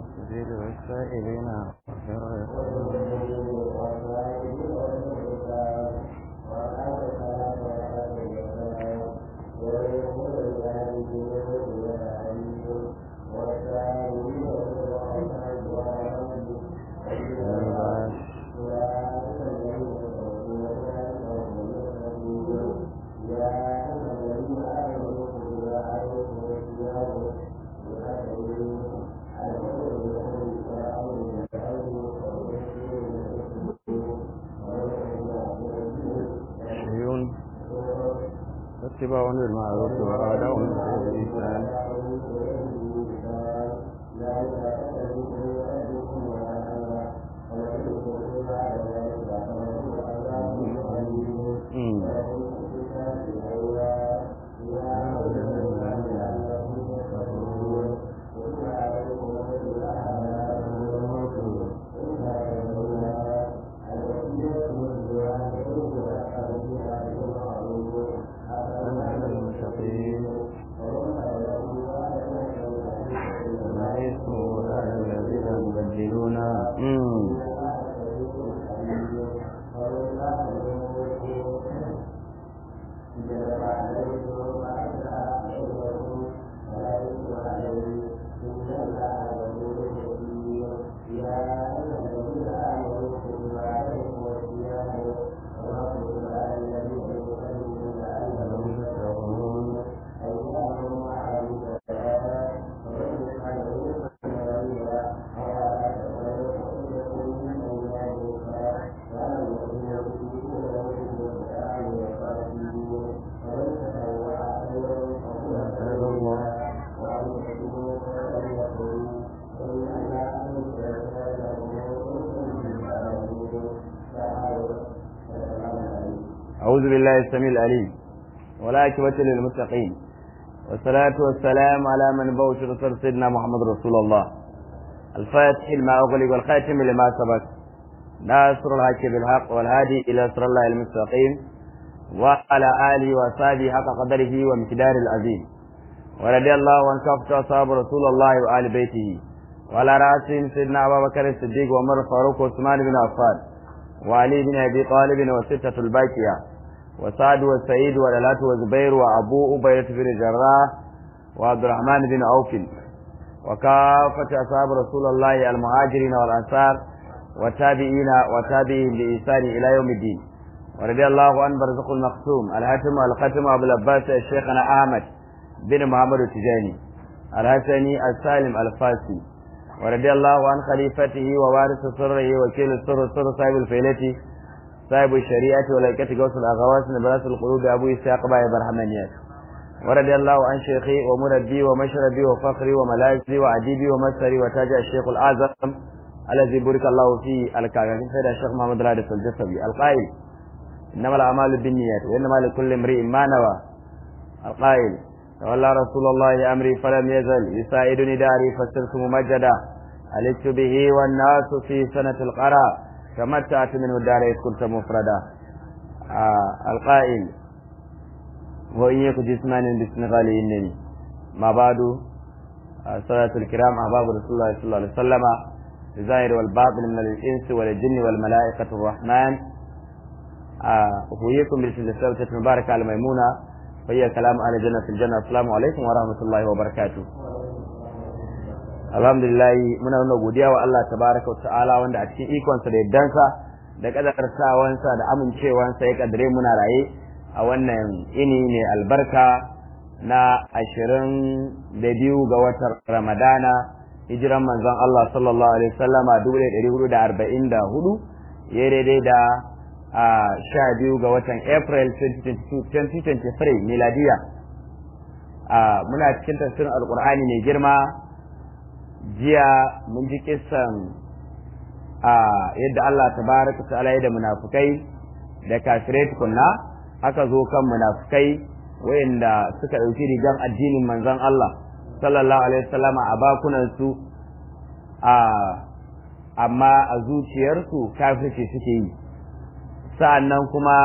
والسبيل والسائلين وخير اتباع بالمعروف وآداء بالإحسان أعوذ بالله السميع العليم والعاقبة للمتقين والصلاة والسلام على من بوش رسول سيدنا محمد رسول الله الفاتح لما أغلق والخاتم لما سبق ناصر الحق بالحق والهادي إلى صراط الله المستقيم وعلى آله وصحبه حق قدره ومقدار العظيم ورضي الله عن كافة أصحاب رسول الله وآل بيته وعلى رأسهم سيدنا أبا بكر الصديق وعمر الفاروق وعثمان بن عفان وعلي بن أبي طالب وستة الباكية وسعد والسعيد والألات وزبير وأبو أبيرة بن الجراح وعبد الرحمن بن عوف وكافة أصحاب رسول الله المهاجرين والأنصار والتابعين وتابعين بإحسان إلى يوم الدين ورضي الله عن برزق المقسوم الحاتم والختم أبو العباس الشيخنا أحمد بن محمد التجاني الحسني السالم الفاسي ورضي الله عن خليفته ووارث سره وكيل السر سر صاحب الفيلة صاحب الشريعة ولايكة قوس الأغواس نبراس القلوب أبو إسحاق باي برحمانيات ورضي الله عن شيخي ومربي ومشربي وفخري وملاذي وعديبي ومسري وتاج الشيخ الأعظم الذي بارك الله فيه الكاغا سيد الشيخ محمد رادس الجسبي القائل إنما الأعمال بالنيات وإنما لكل امرئ ما نوى القائل تولى رسول الله أمري فلم يزل يساعدني داري فصرت ممجدا عليت به والناس في سنة القرى تمتعت منه الدار إذ كنت مفردا آه القائل وإن يك جسمان بسنغال إنني ما بعد آه صلاة الكرام أحباب رسول الله صلى الله عليه وسلم الظاهر والباطن من الإنس والجن والملائكة الرحمن آه أحييكم بالسلسلة المباركة على ميمونة وهي كلام أهل الجنة في الجنة السلام عليكم ورحمة الله وبركاته alhamdulillah muna nuna godiya wa Allah tabaraka wa ta'ala wanda a cikin ikonsa da yaddansa da kadarsawansa da amincewansa ya kadare muna raye a wannan ini ne albarka na ashirin da biyu ga watan ramadana hijiran manzon Allah sallallahu alaihi wasallama dubu ɗaya ɗari hudu da arba'in da hudu ya daidai da sha biyu ga watan april 2023 miladiya muna cikin tafsirin alkur'ani mai girma jiya mun ji kissan a yadda Allah tabaraka ta'ala ya da munafukai da kafirai tukunna aka zo kan munafukai wayanda suka ɗauki rigan addinin manzon Allah sallallahu alaihi wasallama a bakunan su a amma a zuciyarsu kafirci suke yi sa'annan kuma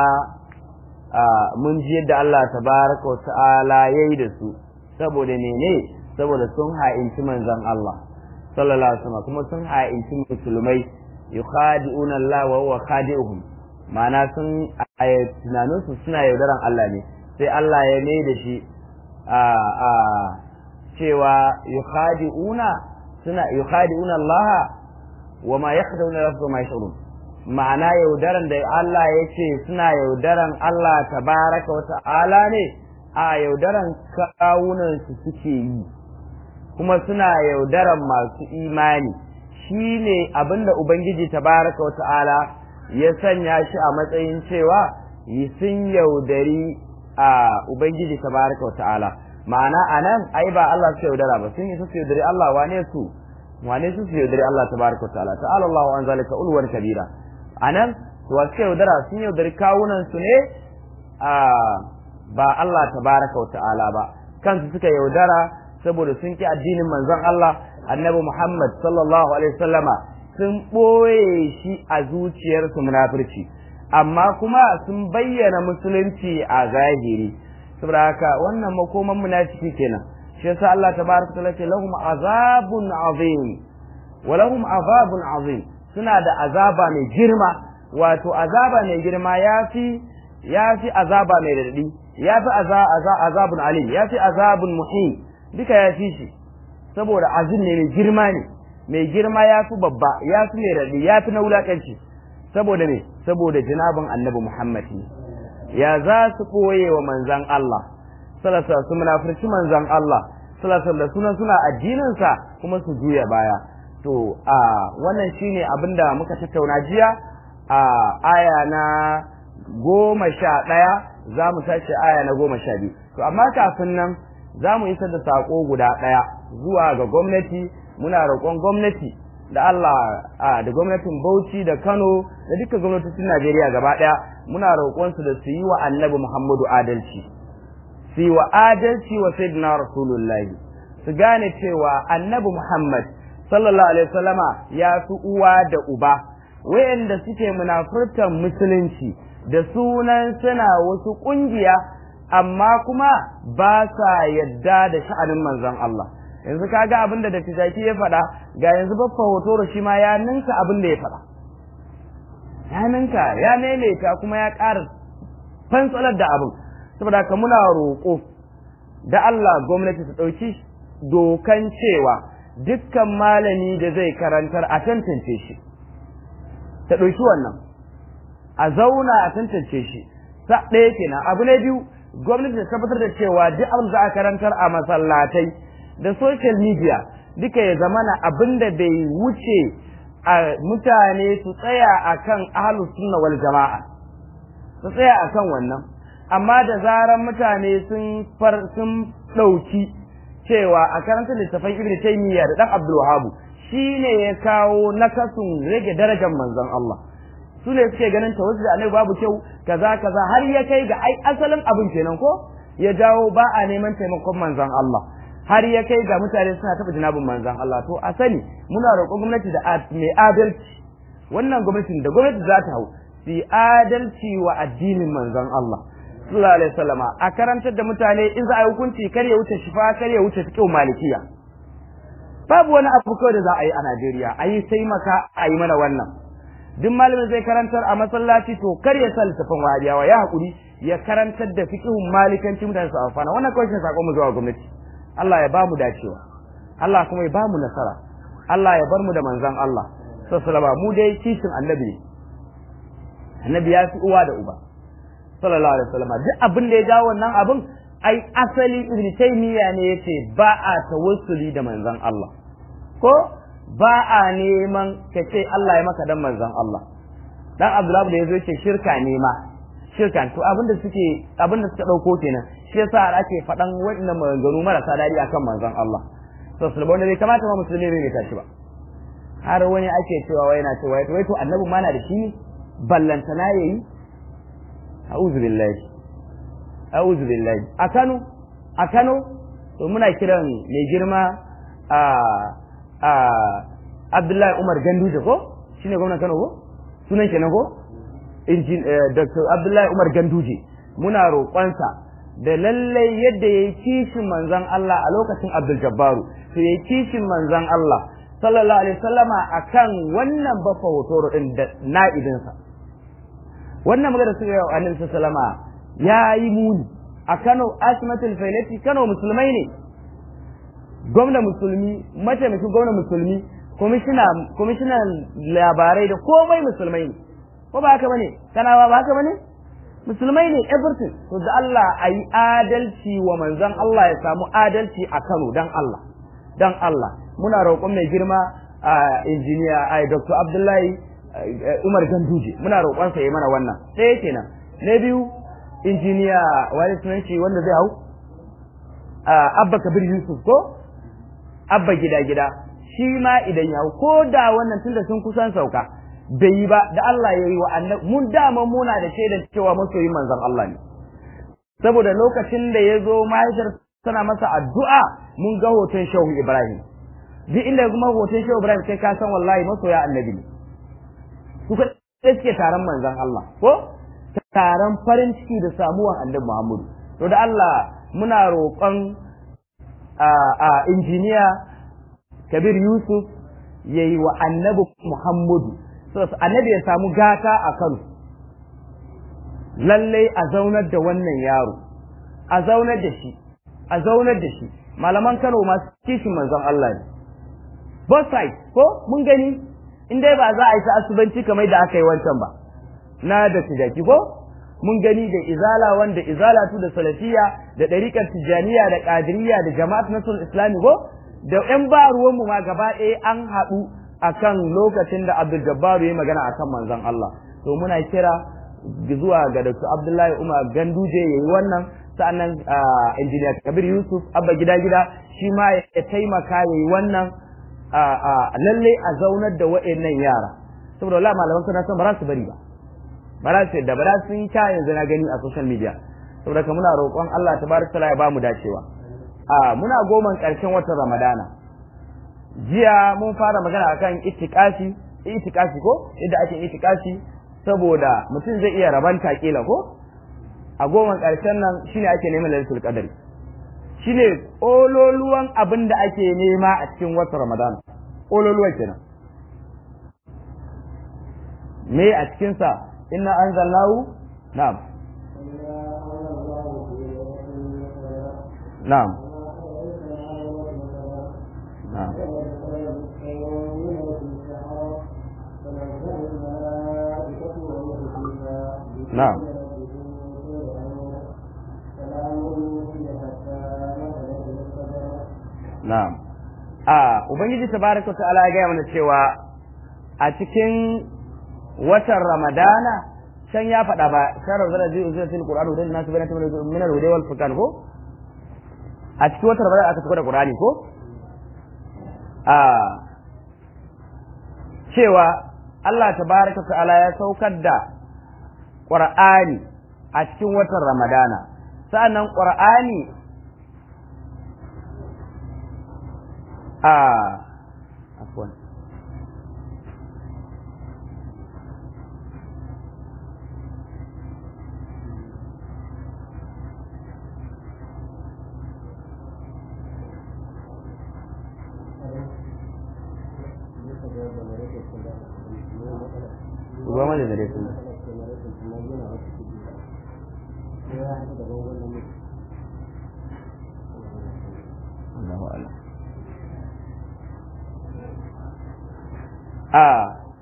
mun ji yadda Allah tabaraka wa ta'ala yayi da su saboda menene saboda sun ha'inci manzon Allah sallallahu alaihi wasallam kuma sun ha'inci musulmai yukhadi'una Allah wa huwa khadi'uhum ma'ana sun a tunanin su suna yaudaran Allah ne sai Allah ya mai da shi a a cewa yukhadi'una suna yukhadi'una Allah wa ma yakhda'una nafsuhum ma yash'urun ma'ana yaudaran da Allah ya ce suna yaudaran Allah tabaraka wa ta'ala ne a yaudaran kawunan su suke yi kuma suna yaudaran masu imani shi ne abinda Ubangiji tabaraka wa ta'ala ya sanya shi a matsayin cewa yi sun yaudari a Ubangiji tabaraka wa ta'ala ma'ana a nan ai ba Allah su yaudara ba sun yi su yaudari Allah wane su wane su su yaudari Allah tabaraka wa ta'ala ta'ala Allah wa an zalika ulwan kabira a nan wa su yaudara sun yaudari kawunan su ne a ba Allah tabaraka wa ta'ala ba kansu suka yaudara saboda sun ki addinin manzon Allah annabi Muhammad sallallahu alaihi wasallama sun ɓoye shi a zuciyarsu munafurci amma kuma sun bayyana musulunci a zahiri saboda haka wannan makoman munafiki kenan shi yasa Allah tabaraka ta'ala ce lahum azabun azim wa lahum azabun azim suna da azaba mai girma wato azaba mai girma yafi yafi azaba mai radadi yafi azabun alim yafi azabun muhim duka ya fi shi saboda azin ne mai girma ne mai girma ya fi babba ya fi mai raɗi ya fi na wulaƙanci saboda me saboda jinabin annabi muhammad ne ya za su ɓoye wa manzan Allah salasa su munafurci manzan Allah salasa da sunan suna addininsa kuma su juya baya to a wannan shine abin da muka tattauna jiya a aya na goma sha ɗaya za mu tashi aya na goma sha biyu to amma kafin nan za mu isar da saƙo guda ɗaya zuwa ga gwamnati muna roƙon gwamnati da Allah da gwamnatin Bauchi da Kano da duka gwamnatocin Najeriya gaba ɗaya muna roƙon su da su yi wa Annabi Muhammadu adalci su yi wa adalci wa Sayyidina Rasulullahi su gane cewa Annabi Muhammad sallallahu alaihi wasallama ya fi uwa da uba wayanda suke munafurtan musulunci da sunan suna wasu ƙungiya amma kuma ba sa yadda da sha'anin manzon Allah yanzu kaga abin da Dattijaki ya faɗa ga yanzu baffa hoto shi ma ya ninka abin da ya faɗa ya ninka ya maimaita kuma ya ƙara fantsalar da abin saboda ka muna roƙo da Allah gwamnati ta ɗauki dokan cewa dukkan malami da zai karantar a tantance shi ta ɗauki wannan a zauna a tantance shi sa ɗaya kenan abu na biyu gwamnati ta tabbatar da cewa duk abin da a karantar a masallatai da social media duka ya zamana abin da bai wuce a mutane su tsaya akan ahlus sunna wal jama'a su tsaya akan wannan amma da zaran mutane sun far sun dauki cewa a karantar littafin ibnu taymiya da dan abdul wahhab shine ya kawo nakasun rage darajar manzon Allah su ne suke ganin tawassul da annabi babu kyau kaza kaza har ya kai ga ai asalin abin kenan ko ya jawo ba a neman taimakon manzon Allah har ya kai ga mutane suna taɓa jinabin manzon Allah to a sani muna roƙon gwamnati da mai adalci wannan gwamnatin da gwamnati za ta hau su yi adalci wa addinin manzon Allah sallallahu alaihi wasallama a karantar da mutane in za a yi hukunci kar ya wuce shifa kar ya wuce fiqh malikiya babu wani abu kawai da za a yi a Najeriya a yi sai maka a yi mana wannan duk malamin zai karantar a masallaci to kar ya sa littafin wahabiyawa ya haƙuri ya karantar da fiqhun malikanci mutane su amfana wannan kawai shi sakon mu zuwa gwamnati Allah ya ba mu dacewa Allah kuma ya ba mu nasara Allah ya bar mu da manzon Allah sallallahu mu dai kishin annabi ne annabi ya fi uwa da uba sallallahu alaihi wasallam duk abin da ya jawo wannan abin ai asali ibn taymiya ne yace ba a tawassuli da manzon Allah ko ba a neman ka ce Allah ya maka dan manzon Allah dan Abdullahi da yazo yace shirka ne ma shirka to abinda suke abinda suka dauko kenan shi yasa ake faɗan wannan maganganu marasa dadi akan manzon Allah to sulba wanda bai kamata ma musulmi ne tashi ba har wani ake cewa wai na cewa wai to annabi ma na da shi ballantana yayi a'udhu billahi a'udhu billahi a Kano a Kano to muna kiran mai girma a a Abdullahi Umar Ganduje ko shine gwamnan Kano ko sunan kenan ko injin Dr. Abdullahi Umar Ganduje muna roƙonsa da lallai yadda yayi kishin manzon Allah a lokacin Abdul Jabbaru to yayi kishin manzon Allah sallallahu alaihi wasallama akan wannan bafa hoto din da na'ibinsa wannan magana suka yi wa annabi sallama ya yi muni a Kano Asmatul Failati Kano musulmai ne gwamna musulmi mataimakin gwamna musulmi kwamishinan labarai da komai musulmai ne ko ba haka bane kanawa ba haka bane musulmai ne everything to da Allah a yi adalci wa manzon Allah ya samu adalci a Kano dan Allah dan Allah muna roƙon mai girma a injiniya a Dr. Abdullahi Umar Ganduje muna roƙon sa yi mana wannan ɗaya kenan na biyu injiniya wani sunan shi wanda zai hau Abba Kabir Yusuf ko Abba gida gida shi ma idan ya hau ko da wannan tunda sun kusan sauka bai yi ba da Allah ya yi wa annabi mun dama muna da shaidar cewa masoyin manzon Allah ne saboda lokacin da ya zo mahaifiyar tana masa addu'a mun ga hoton shehu Ibrahim duk inda kuma hoton shehu Ibrahim kai ka san wallahi masoya annabi ne su ka suke taron manzon Allah ko taron farin ciki da samuwan annabi Muhammadu to da Allah muna roƙon a injiniya Kabir Yusuf yayi wa annabi Muhammadu so annabi ya samu gata a Kano lallai a zaunar da wannan yaro a zaunar da shi a zaunar da shi malaman Kano masu kishin manzon Allah ne both sides ko mun gani in dai ba za a yi ta asubanci kamar da aka yi wancan ba na da tijaki ko mun gani da izala wanda izalatu da salafiya da ɗariƙar tijaniya da ƙadiriya da jama'at nasul islami ko da ƴan ba ruwanmu ma gaba ɗaya an haɗu akan lokacin da Abdul Jabbaru ya magana akan manzon Allah to muna kira zuwa ga Dr. Abdullahi Umar Ganduje yayi wannan sa'annan injiniya Kabir Yusuf Abba gida gida shi ma ya taimaka yayi wannan lalle a zaunar da wa'annan yara saboda wallahi malaman suna son ba za su bari ba ba za su da ba za su yi ta yanzu na gani a social media saboda ka muna roƙon Allah tabaraka taala ya ba mu dacewa a muna goman ƙarshen watan Ramadana jiya mun fara magana akan itikafi itikafi ko yadda ake itikafi saboda mutum zai iya rabanta kila ko a goman ƙarshen nan shine ake neman lailatul qadari shine ololuwan abin da ake nema a cikin watan Ramadan ololuwan kenan me a cikin sa inna anzalnahu na'am na'am na'am na'am na'am a ubangiji tabaraka ta'ala ya gaya mana cewa a cikin watan ramadana can ya faɗa ba sharar zara zai uzura fil qur'an hudan nasu bayan tamar min al huday wal furqan ko a cikin watan ramadana aka da qur'ani ko a cewa Allah tabaraka ta'ala ya saukar da qur'ani a cikin watan ramadana sa'annan qur'ani a afwan goma da dare sun Allahu a'lam a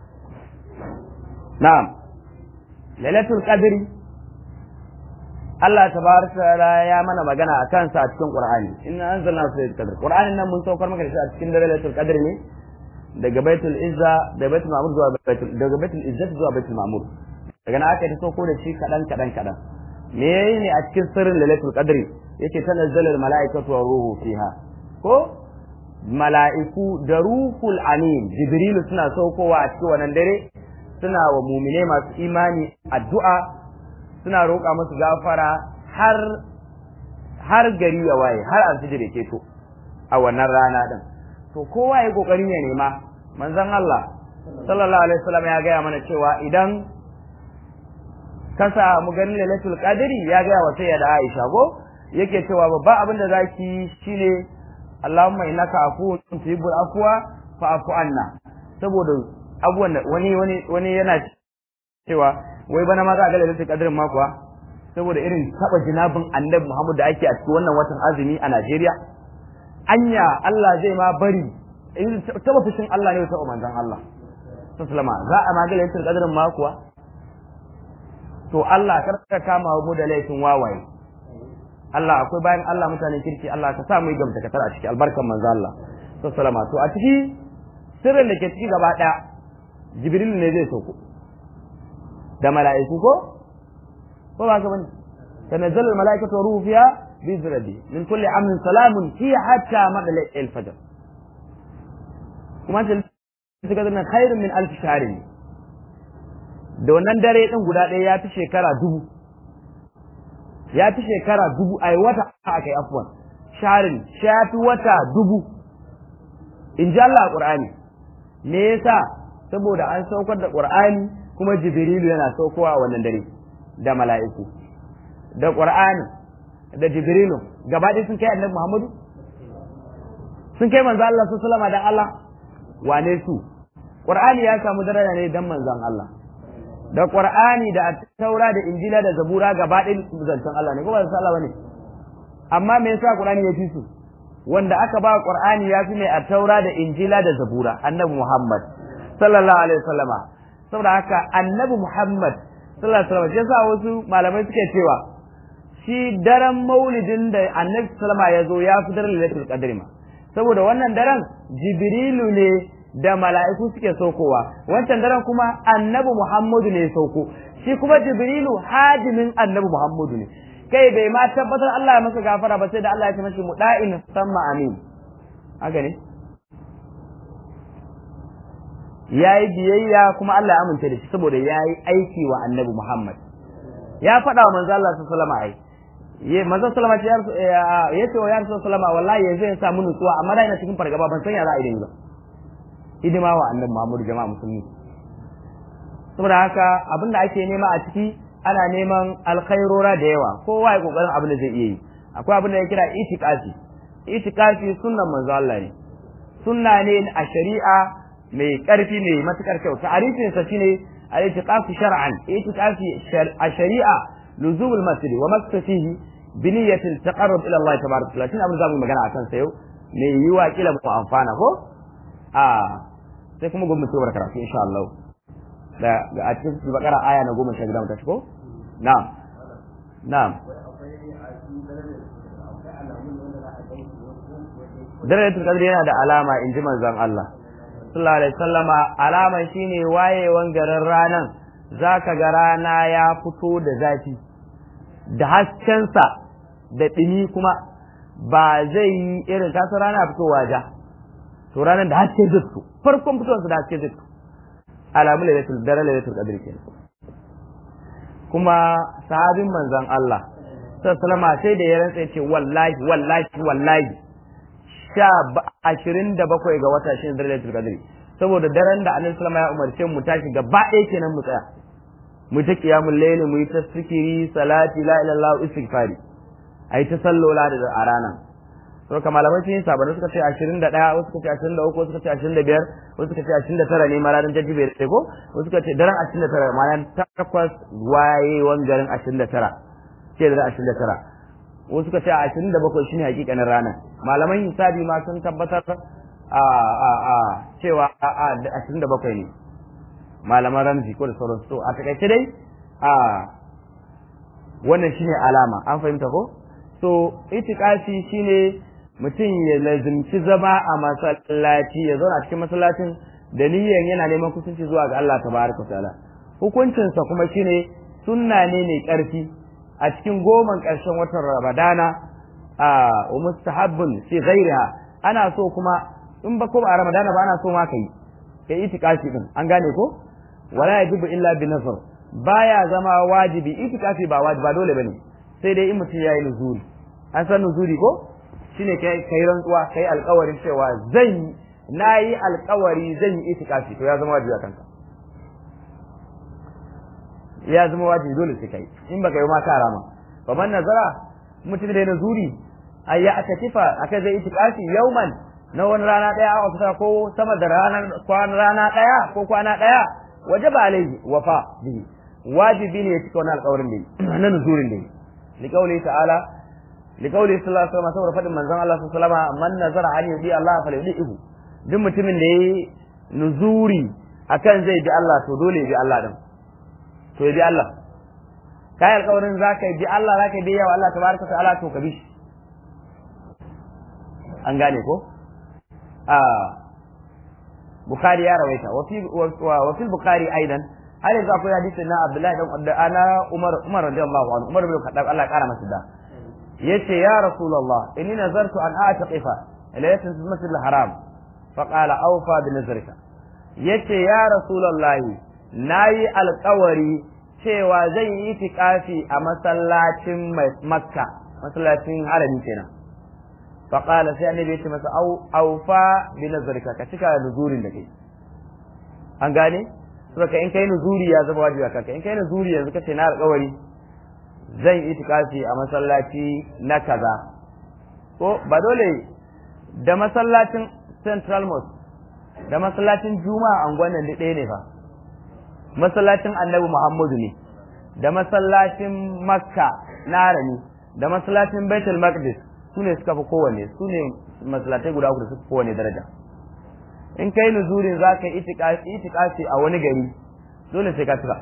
na'am lailatul qadri Allah tabaraka ya mana magana a kansa a cikin Qur'ani inna anzalna fi qadr Qur'anin nan mun saukar maka da shi a cikin lailatul qadr ne daga baitul izza da baitul ma'mur zuwa baitul daga baitul izzat zuwa baitul ma'mur daga nan aka yi sauko da shi kadan kadan kadan me yayi ne a cikin sirrin lailatul qadri yake tanazzalul mala'ikatu wa ruhu fiha ko mala'iku da ruhul amin jibrilu suna saukowa a cikin wannan dare suna wa mumine masu imani addu'a suna roƙa musu gafara har har gari ya waye har alfijir ya keto a wannan rana din to kowa ya kokarin ya nema manzon Allah sallallahu alaihi wasallam ya gaya mana cewa idan ka samu ganin lailatul qadri ya gaya wa sayyida Aisha ko yake cewa babban abin da zaki shine Allahumma innaka afuwun tuhibbul afwa fa'fu anna saboda abubuwan da wani wani wani yana cewa wai bana ma za a ga lailatul qadrin ma kuwa saboda irin taba jinabin annabi Muhammad da ake a cikin wannan watan azumi a Najeriya anya Allah zai ma bari irin taba fushin Allah ne taba manzon Allah sallama za a ma ga lailatul qadrin ma kuwa to Allah kar ka kama mu da laifin wawaye Allah akwai bayan Allah mutanen kirki Allah ka sa mu yi gamta a ciki albarkan manzo Allah sallama to a ciki sirrin da ke ciki gaba daya Jibril ne zai sauko da mala'iku ko ko ba ka bane tanazzalu al-mala'ikatu wa ruhu fiha bi izni min kulli amrin salamun hiya hatta madla al-fajr kuma ta suka zama khairun min alf shahrin da wannan dare din guda ɗaya ya fi shekara dubu ya fi shekara dubu ai wata akai afwan sharin shafi wata dubu in ji Allah a Qur'ani me yasa saboda an saukar da Qur'ani kuma Jibrilu yana saukowa a wannan dare da mala'iku da Qur'ani da Jibrilu gaba ɗaya sun kai Annabi Muhammadu sun kai manzo Allah sallallahu alaihi dan Allah wane su Qur'ani ya samu daraja ne dan manzon Allah da Qur'ani da Taura da Injila da Zabura gaba ɗaya zancen Allah ne ko ba zancen Allah bane amma me yasa Qur'ani ya fi su wanda aka ba Qur'ani ya fi mai a Taura da Injila da Zabura Annabi Muhammad sallallahu alaihi wasallama saboda haka Annabi Muhammad sallallahu alaihi wasallam yasa wasu malamai suke cewa shi daren maulidin da Annabi sallama ya zo ya fi daren Lailatul Qadr ma saboda wannan daren Jibrilu ne da mala'iku suke saukowa wancan daren kuma Annabi Muhammadu ne ya sauko shi kuma Jibrilu hadimin Annabi Muhammadu ne kai bai ma tabbatar Allah ya masa gafara ba sai da Allah ya ce mashi muda'in samma amin haka ne yayi biyayya kuma Allah ya amince da shi saboda yayi aiki wa Annabi Muhammad ya faɗa wa manzo Allah sallallahu alaihi wasallam ye manzo sallama ce ya ce wa ya rasul sallama wallahi yanzu ya samu nutsuwa amma da ina cikin fargaba ban san ya za a yi ba hidima wa Annabi Muhammad jama'a musulmi saboda haka abinda ake nema a ciki ana neman alkhairora da yawa kowa ya kokarin abin da zai iya yi akwai abin da ya kira itikafi itikafi sunnan manzo Allah ne sunna ne a shari'a mai karfi mai matukar kyau ta'arifin sa shine al-itikafi shar'an itikafi a shari'a luzum al-masjid wa maktasihi bi niyyatin taqarrub ila Allah tabaraka wa ta'ala shine abin da zamu magana akan sa yau mai yiwa kila mu amfana ko a sai kuma gwamnati ta karatu insha Allah da a cikin bakara aya na goma sha biyar mu tashi ko na'am na'am darajatul qadr yana da alama in ji manzon Allah sallallahu alaihi wasallama alaman shine wayewan garin ranan zaka ga rana ya fito da zafi da haskensa da ɗumi kuma ba zai yi irin kasar rana fitowa ja to ranar da haske zai fito farkon fitowarsa da haske zai fito alamu lailatul dare lailatul qadr kenan kuma sahabin manzon Allah sallallahu sai da ya rantsa ce wallahi wallahi wallahi sha ashirin da bakwai ga wata shi dare lailatul qadr saboda daren da annabi sallallahu ya umarce mu tashi gaba ɗaya kenan mu tsaya mu ta qiyamul layl mu yi ta zikiri salati la ilaha illallah istighfari ai ta sallola da a ranar to kamar malamai sun yi sabanin suka ce 21 wasu suka ce 23 wasu suka ce 25 wasu suka ce 29 ne ma ranar jajibe da ko wasu suka ce daren 29 ma nan takwas wayewan garin 29 ce da 29 wasu suka ce 27 shine hakikanin ranar malaman hisabi ma sun tabbatar a a a cewa a 27 ne malaman ramzi ko da sauran su a takaice dai a wannan shine alama an fahimta ko so itikafi shine mutum ya lazimci zama a masallaci ya zauna cikin masallacin da niyyar yana neman kusanci zuwa ga Allah tabaraka ta'ala hukuncinsa kuma shine sunna ne mai karfi a cikin goman ƙarshen watan Ramadana a wa mustahabbun fi ghairiha ana so kuma in ba ko ba a Ramadana ba ana so ma kai kai itikafi din an gane ko wala yajibu illa bi nazar baya zama wajibi itikafi ba wajibi ba dole bane sai dai in mutum yayi nuzuri an san nuzuri ko shine kai kai rantsuwa kai alƙawarin cewa zan nayi alƙawari zan yi itikafi to ya zama wajibi a kanka ya zama wajibi dole sai kai in baka yi ma ka rama fa man nazara mutum da nuzuri ay ya atatifa akai zai itikafi yauman na wani rana ɗaya a fita ko sama da ranar kwana rana ɗaya ko kwana ɗaya waje ba alaihi wafa bihi wajibi ne ya cika wani alƙawarin da yi na nuzurin da yi liƙauli ta'ala liƙauli sallallahu alaihi wasallam saboda faɗin manzon Allah sallallahu alaihi wasallam man nazara an yudi Allah fa yudihu duk mutumin da yayi nuzuri akan zai bi Allah to dole ya bi Allah din to ya bi Allah kai alƙawarin zaka bi Allah zaka bi yawa Allah tabaraka ta'ala to ka bi shi an gane ko a Bukhari ya rawaita wa fi wa fi Bukhari aidan har yanzu akwai hadisi na Abdullahi dan Abda ana Umar Umar radiyallahu anhu Umar bin Khattab Allah ya kara masa da yace ya Rasulullah inni nazartu an a'taqifa laylatul masjid al-haram fa qala awfa bi nazrika yace ya Rasulullah nayi alƙawari cewa zan yi itikafi a masallacin Makka masallacin harami kenan فقال sai annabi ya ce masa au aufa bi nazarika ka cika nuzurin da kai an gane saboda in kai nuzuri ya zama wajibi kanka in kai nuzuri yanzu kace na alƙawari zan yi itikafi a masallaci na kaza ko ba dole da masallacin central mosque da masallacin juma'a anguwan nan ɗaya ne fa masallacin annabi muhammadu ne da masallacin makka na harami da masallacin baitul maqdis su ne suka fi kowanne su ne masalatai guda uku da suka fi kowanne daraja in kai nuzurin za ka yi itikafi a wani gari dole sai ka tura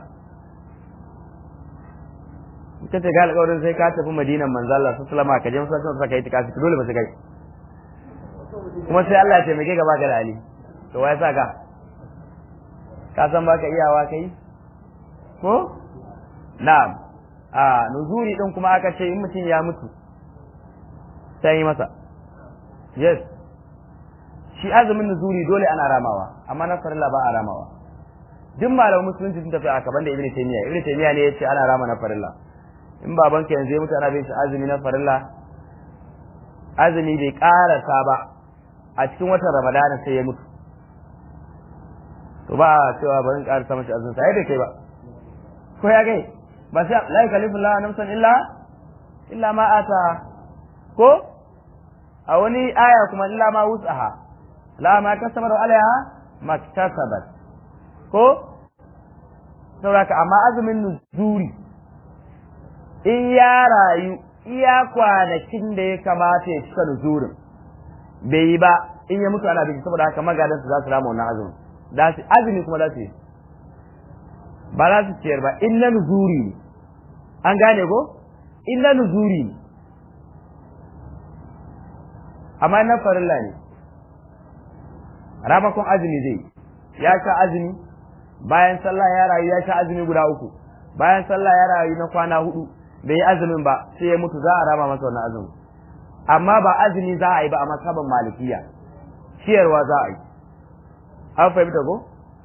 ita ce ga alƙawarin sai ka tafi madinan manzala su sulama ka je masallacin sa ka yi itikafi dole ba su kai kuma sai Allah ya taimake ka baka da hali to wai sa ka ka san baka iyawa kai ko na'am a nuzuri din kuma aka ce in mutum ya mutu sai yi masa yes shi azumin nuzuri dole ana ramawa amma na farilla ba a ramawa duk malamin musulunci sun tafi a kaban da ibnu taymiya ibnu taymiya ne yace ana rama na farilla in baban ka yanzu ya mutu ana bin shi azumi na farilla azumi bai karasa ba a cikin watan ramadana sai ya mutu to ba a cewa bari in karasa mashi azumi sai da kai ba ko ya gai ba sai la yukallifu Allah nafsan illa illa ma ata ko a wani aya kuma illa ma wus'aha la ma kasabat alaiha maktasabat ko saboda amma azumin nuzuri in ya rayu iya kwanakin da ya kamata ya cika nuzurin bai yi ba in ya mutu ana bin saboda haka magadan su za su rama wannan azumin da su azumi kuma za su yi ba za su ciyar ba in na nuzuri ne an gane ko in na nuzuri ne amma na farilla ne ramakon azumi zai ya sha azumi bayan sallah ya rayu ya sha azumi guda uku bayan sallah ya rayu na kwana hudu bai yi azumin ba sai ya mutu za a rama masa wannan azumi amma ba azumi za a yi ba a masaban malikiya ciyarwa za a yi an fahimta ko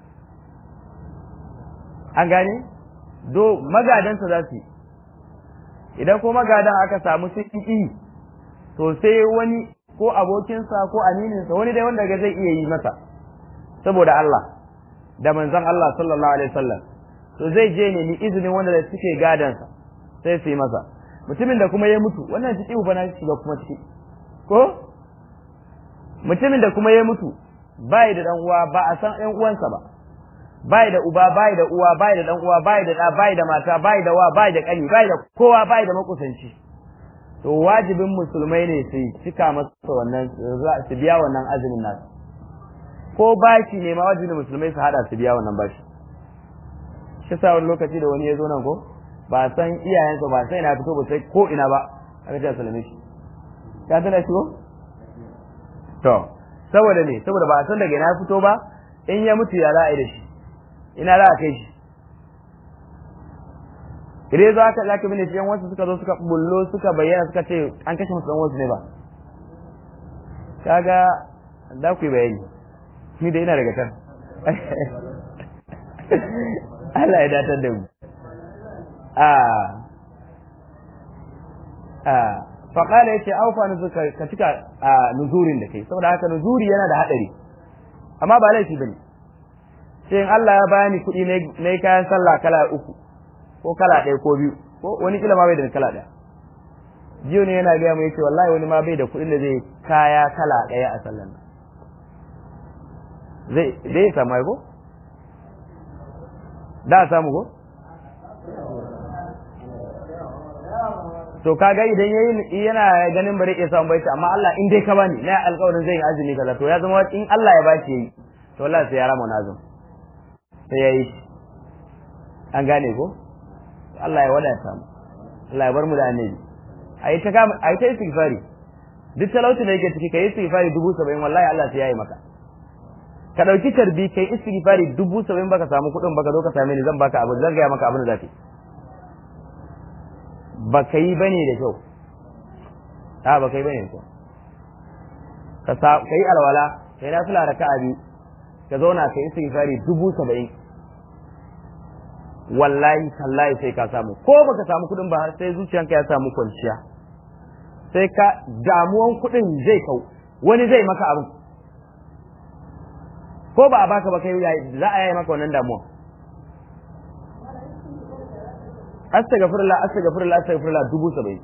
an gane do magadansa za su yi idan ko magadan aka samu sun yi to sai wani ko abokinsa ko amininsa wani dai wanda zai iya yi masa saboda Allah da manzon Allah sallallahu alaihi wasallam to zai je ne ni izinin wanda da suke gadansa sai su yi masa mutumin da kuma ya mutu wannan ciki ba na shiga kuma ciki ko mutumin da kuma ya mutu bai da dan uwa ba a san ɗan uwansa ba bai da uba bai da uwa bai da dan uwa bai da da bai da mata bai da wa bai da kani bai da kowa bai da makusanci to wajibin musulmai ne su cika masa wannan su biya wannan azumin nasu ko bashi ne ma wajibin musulmai su hada su biya wannan bashi shi sa wani lokaci da wani ya zo nan ko ba san iyayensa ba sai na fito ba sai ko ina ba aka ce salame shi ka tana shi ko to saboda ne saboda ba a san daga ina fito ba in ya mutu ya za a yi da shi ina za a kai shi idan za ka zaka bane yan wasu suka zo suka bullo suka bayyana suka ce an kashe musu dan wasu ne ba kaga da ku bayani ni da ina daga can Allah ya datar da mu a a faƙala yace aufa nuzuka ka cika nuzurin da kai saboda haka nuzuri yana da hadari amma ba laifi bane sai in Allah ya bani kuɗi na kayan sallah kala uku ko kala ɗaya ko biyu ko wani kila ma bai da kala ɗaya jiyo ne yana gaya mu yace wallahi wani ma bai da kuɗin da zai kaya kala ɗaya a sallan nan zai zai samu ai ko da samu ko to kaga idan yayi yana ganin bare ya samu bai amma Allah in dai ka bani na alƙawarin zai yi azumi kaza to ya zama in Allah ya bashi yayi to wallahi sai ya rama nazum sai yayi an gane ko Allah ya wadata mu Allah ya bar mu da annabi ayi ta kama ayi ta istighfari duk talauci da yake ciki kai istighfari dubu saba'in wallahi Allah sai yayi maka ka dauki tarbi kai istighfari dubu saba'in baka samu kuɗin baka zo ka same ni zan baka abu zan gaya maka abin da zaka yi ba ka yi bane da kyau a ba ka yi bane da kyau ka yi alwala ka yi nafila da ka'a biyu ka zauna ka yi istighfari dubu saba'in wallahi tallahi sai ka samu ko baka samu kuɗin ba sai zuciyanka ya samu kwanciya sai ka damuwan kuɗin zai kau wani zai maka abin ko ba a baka ba kai za a yi maka wannan damuwan astaghfirullah astaghfirullah astaghfirullah dubu saba'in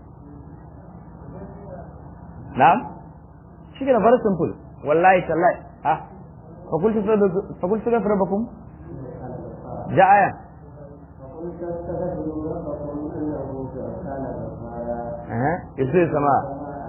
na'am shi ne very simple wallahi tallahi ah fakultu fakultu ga rabbakum ja aya eh yasu sama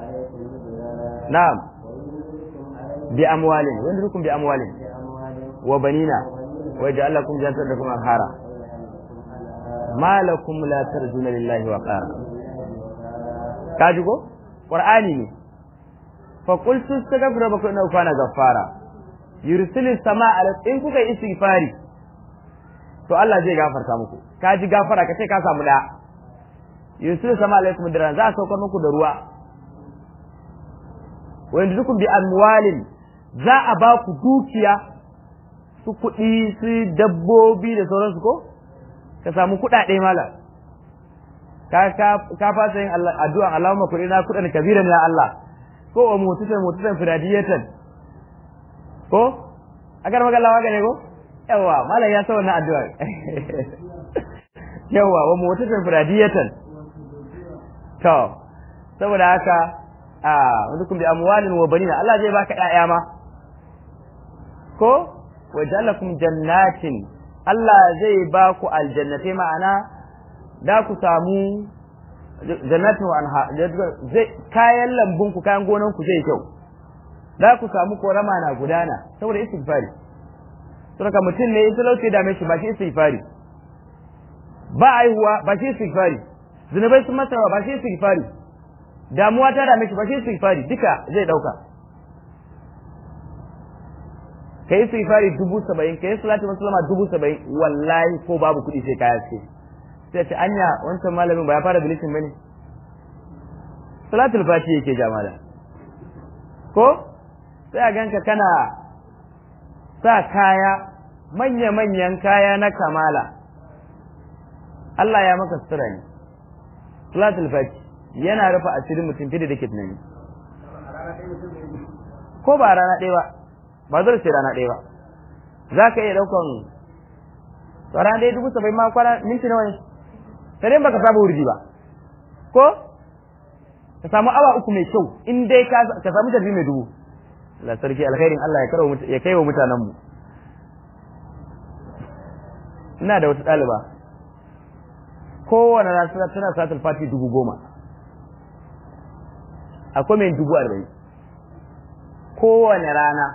na'am bi amwalin wanda dukum bi amwalin wa banina wa ja'alakum jannatan lakum anhara ma lakum la tarjuna lillahi wa qara kaji ko qur'ani ne fa qultu astaghfiru rabbakum innahu kana ghaffara yursilu samaa ala in kuka istighfari to Allah zai gafarta muku kaji gafara kace ka samu da yursilu samaa alaikum diran za a saukar muku da ruwa wa yanzukum bi amwalin za a ba ku dukiya su kuɗi su dabbobi da sauransu ko ka samu kuɗaɗe mala ka ka fasa yin addu'an Allahumma kuɗi na kuɗan kabiran ya Allah ko wa mututan mututan firadiyatan ko agar maka Allah waka ne ko yawa malam ya sa wannan addu'a yawa wa mututan firadiyatan to saboda haka a wadukum bi amwalin wa banina Allah zai baka ƴaƴa ma ko wa ja'alakum jannatin Allah zai ba ku aljannatai ma'ana da ku samu jannatin wa anha zai kayan lambun ku kayan gonan ku zai kyau da ku samu korama na gudana saboda istighfari saboda mutum ne in talauci da shi ba shi istighfari ba aihuwa ba shi istighfari zunubai sun masa ba shi istighfari damuwa ta dame shi ba shi istighfari duka zai dauka ka yi istighfari dubu saba'in ka yi salatu musulama dubu saba'in wallahi ko babu kuɗi sai kaya ce sai ce anya wancan malamin ba ya fara bilishin bane salatul fati yake jamala ko sai a ganka kana sa kaya manya-manyan kaya na kamala Allah ya maka sutura ne salatul fati yana rufe asirin mutum fiye da ke tunani ko ba rana ɗaya ba ba zai ce rana ɗaya ba za ka iya ɗaukan rana ɗaya dubu saba'in ma kwana minti nawa ne sai dai baka saba wurji ba ko ka samu awa uku mai kyau in dai ka samu tarbi mai dubu la sarki alkhairin Allah ya karawa ya kai wa mutanen mu ina da wata ɗaliba kowane rana tana satul fati dubu goma akwai mai dubu arba'in kowane rana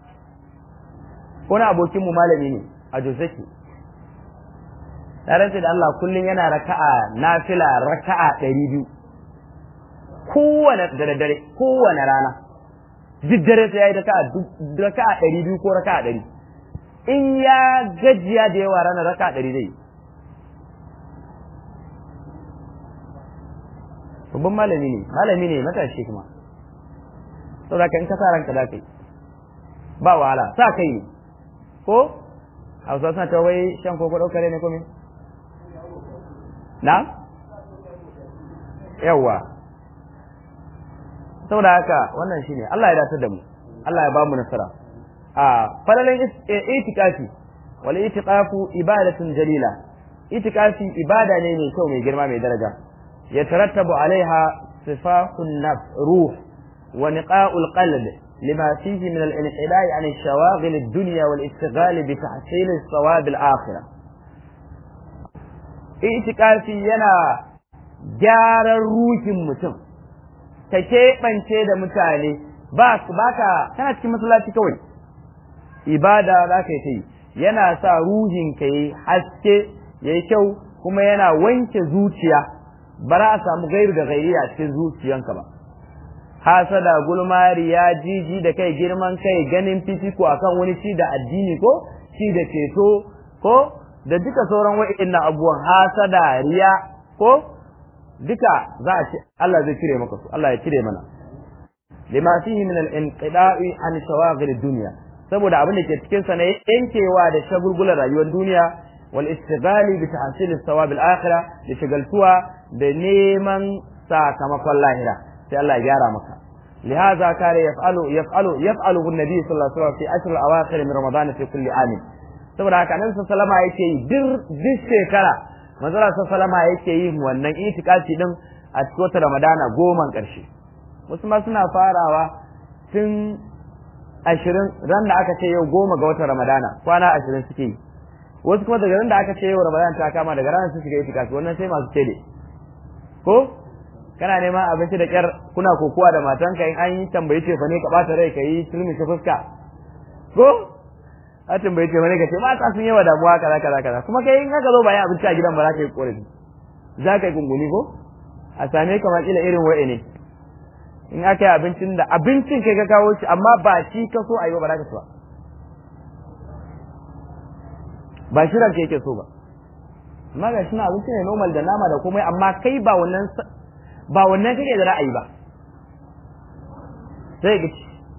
wani abokinmu malami ne a Joseki na rantse da Allah kullum yana raka'a nafila raka'a ɗari biyu kowane da daddare kowane rana duk dare sai ya yi raka'a ɗari biyu ko raka'a ɗari in ya gajiya da yawa rana raka'a ɗari zai babban malami ne malami ne matashi kuma saboda ka in ka sa ranka za ka yi ba wahala sa kai ne ko hausa suna ta wai shan koko ɗaukare ne kome na yawwa saboda haka wannan shine Allah ya datar da mu Allah ya ba mu nasara a falalan itikafi wal itiqafu ibadatun jalila itikafi ibada ne mai kyau mai girma mai daraja ya tarattabu alaiha sifahun nafs ruh wa niqa'ul qalb لما فيه من الانحداء عن الشواغل الدنيا والاشتغال بتحصيل الثواب الآخرة itikafi yana gyaran ruhin mutum ka keɓance da mutane ba ka kana cikin masallaci kawai ibada za ka yi ta yi yana sa ruhin ka yi haske ya yi kyau kuma yana wanke zuciya ba za a samu gairu da gairi a cikin zuciyanka ba hasada gulmari ya jiji da kai girman kai ganin fifiko akan wani ci da addini ko ci da ceto ko da duka sauran wa'annan abubuwan hasada riya ko duka za a ci Allah zai cire maka su Allah ya cire mana lima fihi min al-inqida'i an shawaghil dunya saboda abin da ke cikin sa ne yankewa da shagulgular rayuwar duniya wal istighali bi tahsil as-sawab al-akhirah da shagaltuwa da neman sakamakon lahira sai Allah ya gyara maka لهذا كان يفعل يفعل يفعله النبي صلى الله عليه وسلم في أشهر الأواخر من رمضان في كل عام saboda haka nan sallama yake yi duk shekara manzala sallama yake yi wannan itikafi din a cikin wata ramadana goman karshe wasu ma suna farawa tun ashirin ran da aka ce yau goma ga watan ramadana kwana ashirin suke yi wasu kuma daga ran da aka ce yau ramadana ta kama daga ranar su shiga itikafi wannan sai masu cede ko kana neman abinci da kyar kuna kokowa da matanka in an yi tambayi ce fa ne ka bata rai ka yi turmi ka fuska ko a tambayi ce fa ne ka ce mata sun yawa damuwa kaza kaza kaza kuma kai in aka zo bayan abinci a gidan ba za ka yi korafi za ka yi gunguni ko a same ka kila irin wa'i ne in aka yi abincin da abincin kai ka kawo shi amma ba shi ka so a yi ba za ka so ba shi ranka yake so ba amma ga shi na abinci ne normal da nama da komai amma kai ba wannan ba wannan kake da ra'ayi ba sai ga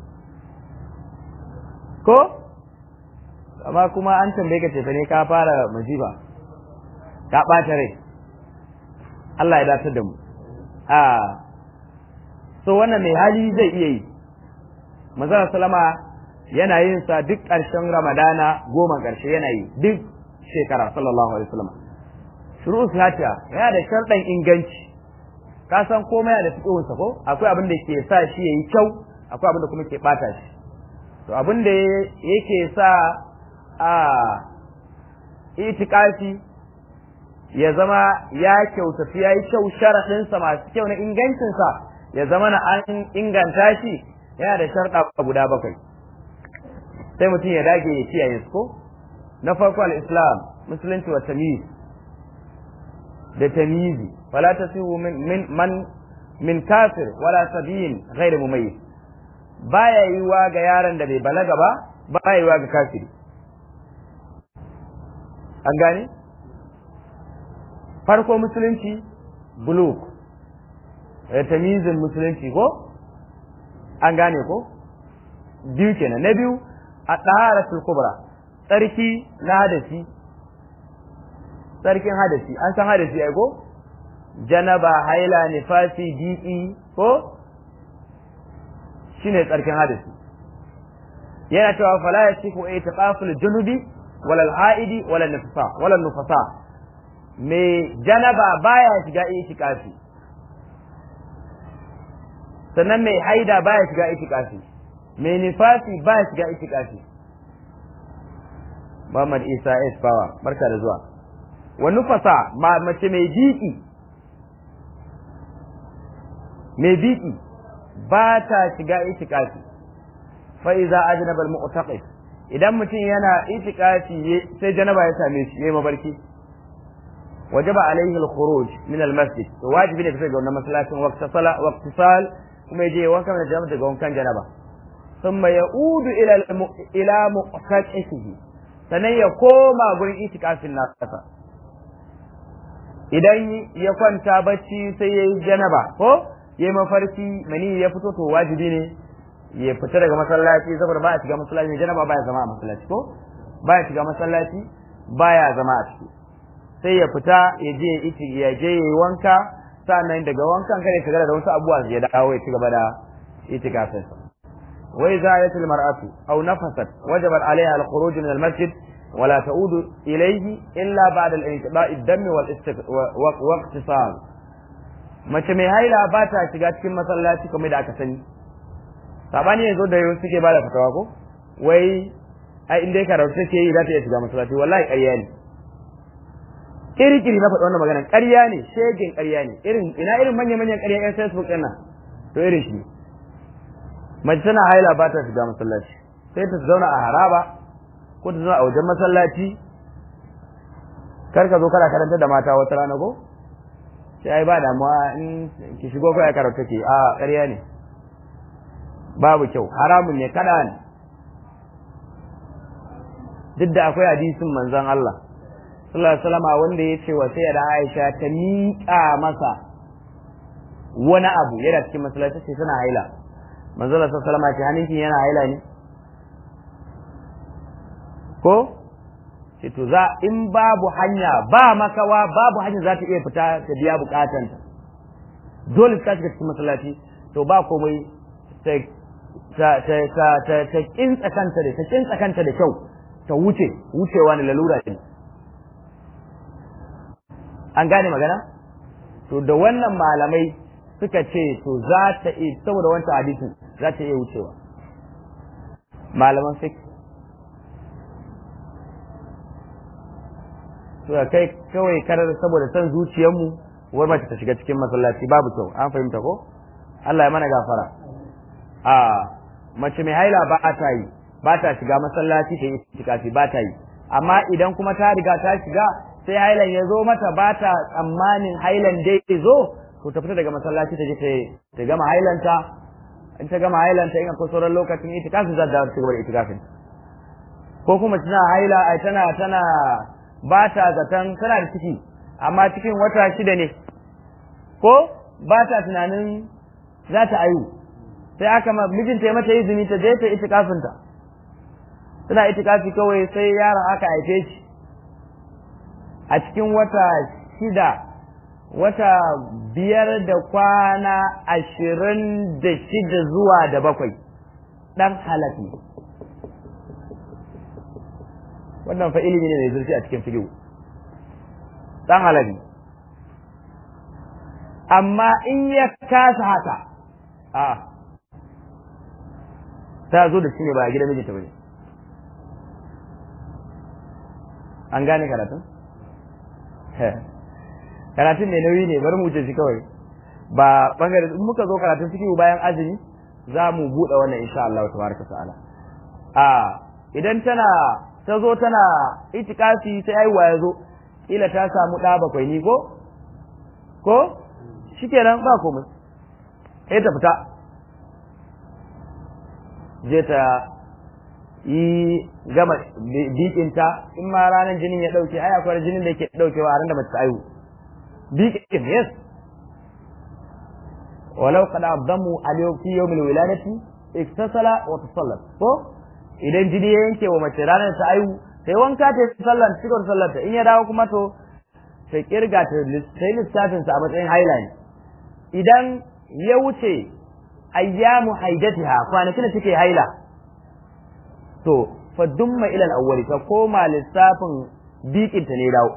ko amma kuma an tambaye ka tafi ne ka fara majiba ka ɓata rai Allah ya dace da mu a so wannan mai hali zai iya yi manzara salama yana yin sa duk ƙarshen ramadana goma ƙarshe yana yi duk shekara sallallahu alaihi wasallam shuru'u salatiha yana da sharɗan inganci ka san komai da fiqhunsa ko akwai abin da ke sa shi yayi kyau akwai abin da kuma ke bata shi to abin da yake sa a itikafi ya zama ya kyautatu ya yi kyau sharaɗinsa masu kyau na ingancinsa ya zama na an inganta shi yana da sharɗa guda bakwai sai mutum ya dage ya kiyaye su ko na farko al-islam musulunci wa tamyiz da tamyizi wala tasihu min min man min kafir wala sabiyin ghairu mumayyiz baya yiwa ga yaron da bai balaga ba baya yiwa ga kafiri an gane farko musulunci buluk tamizin musulunci ko an gane ko biyu kenan na biyu a ɗaharatul kubra tsarki na hadasi tsarkin hadasi an san hadasi ai ko janaba haila nifasi di'i ko shine tsarkin hadasi yana cewa fala yasifu itiqaful junubi wala al-haidi wala nufasa wala nufasa me janaba baya shiga itikafi sannan mai haida baya shiga itikafi mai nifasi baya shiga itikafi Muhammad Isa S Power barka da zuwa wa nufasa ma mace mai biki mai biki ba ta shiga itikafi fa iza ajnaba al-mu'taqif idan mutum yana itikafi sai janaba ya same shi yayi mabarki wajaba alaihi al-khuruj min al-masjid to wajibi ne fita ga wannan masallacin waqta sala waqti sal kuma yaje wanka da jama'a daga wankan janaba thumma yaudu ila ila muqtaqihi sanan ya koma gurin itikafin nasa idan ya kwanta bacci sai yayi janaba ko yayi mafarki mani ya fito to wajibi ne ya fita daga masallaci saboda ba ya shiga masallaci janaba ba ya zama a masallaci ko ba ya shiga masallaci ba ya zama a ciki sai ya fita ya je ya je ya yi wanka sannan daga wankan kada ya shiga da wasu abubuwa ya dawo ya ci gaba da itikafin sa wa idza ayat al mar'atu aw nafasat wajaba alaiha al khuruj min al masjid wa la ta'udu ilayhi illa ba'da al inqida'i ad-dam wal wa iqtisal mace mai haila ba ta shiga cikin masallaci kamar da aka sani sabani yanzu da yau suke bada fatawa ko wai ai inda ya karatu take yi za ta iya shiga masallaci wallahi ƙarya ne kiri-kiri na faɗi wannan magana ƙarya ne shegin ƙarya ne irin ina irin manya-manyan ƙarya ƴan facebook ɗin nan to irin shi mace tana haila ba ta shiga masallaci sai ta zauna a haraba ko ta zauna a wajen masallaci kar ka zo kana karanta da mata wata rana ko sai ai ba damuwa in ki shigo kai karatu take a ƙarya ne babu kyau haramun ne kada ne duk da akwai hadisin manzon Allah sallallahu alaihi wasallam wanda ya ce wa sai da Aisha ta miƙa masa wani abu yana cikin masallaci sai tana haila manzon Allah sallallahu alaihi wasallam ce hannunki yana haila ne ko ce to za in babu hanya ba makawa babu hanya za ta iya fita ta biya bukatanta dole ta shiga cikin masallaci to ba komai ta ta ta ta ta ta kintsa kanta da ta kintsa kanta da kyau ta wuce wucewa ne lalura ne an gane magana to da wannan malamai suka ce to za ta iya saboda wancan hadisin za ta iya wucewa malaman fiqh to kai kawai karar saboda san zuciyarmu wai mace ta shiga cikin masallaci babu kyau an fahimta ko Allah ya mana gafara a mace mai haila ba ta yi ba ta shiga masallaci ta yi itikafi ba ta yi amma idan kuma ta riga ta shiga sai hailan ya zo mata ba ta tsammanin hailan dai zo to ta fita daga masallaci ta je ta gama hailanta in ta gama hailanta in akwai sauran lokacin itikafi za ta ci gaba da itikafin ko kuma tana haila ai tana tana ba ta zaton tana da ciki amma cikin wata shida ne ko ba ta tunanin za ta ayu sai aka ma mijinta ya mata izini ta je ta itikafinta tana itikafi kawai sai yaron aka haife shi a cikin wata shida wata biyar da kwana ashirin da shida zuwa da bakwai ɗan halafi wannan fa ilimi ne mai zurfi a cikin fikihu ɗan halafi amma in ya kasa haka a ta zo da shi ne ba a gidan mijinta ba ne an gane karatun? karatun mai nauyi ne bari mu wuce shi kawai ba bangare in muka zo karatun cikin bayan azumi za mu buɗe wannan insha Allah tabaraka ta'ala a idan tana ta zo tana itikafi sai aiwa ya zo kila ta samu ɗa bakwai ni ko ko shikenan ba komai sai ta fita je ta yi gama bikinta in ma ranar jinin ya dauke ai akwai jinin da yake daukewa a ran da mace ta aihu bikin yes walau qad abdamu al fi yawm al wiladati iktasala wa tasallat ko idan jini ya yanke wa mace ranar ta aihu sai wanka ta yi sallar cikon sallar ta in ya dawo kuma to sai kirga ta sai lissafin sa a matsayin haila ne idan ya wuce ayyamu haidatiha kwanakin da take haila to fa dumma ila al-awwali ka koma lissafin bikin ta ne dawo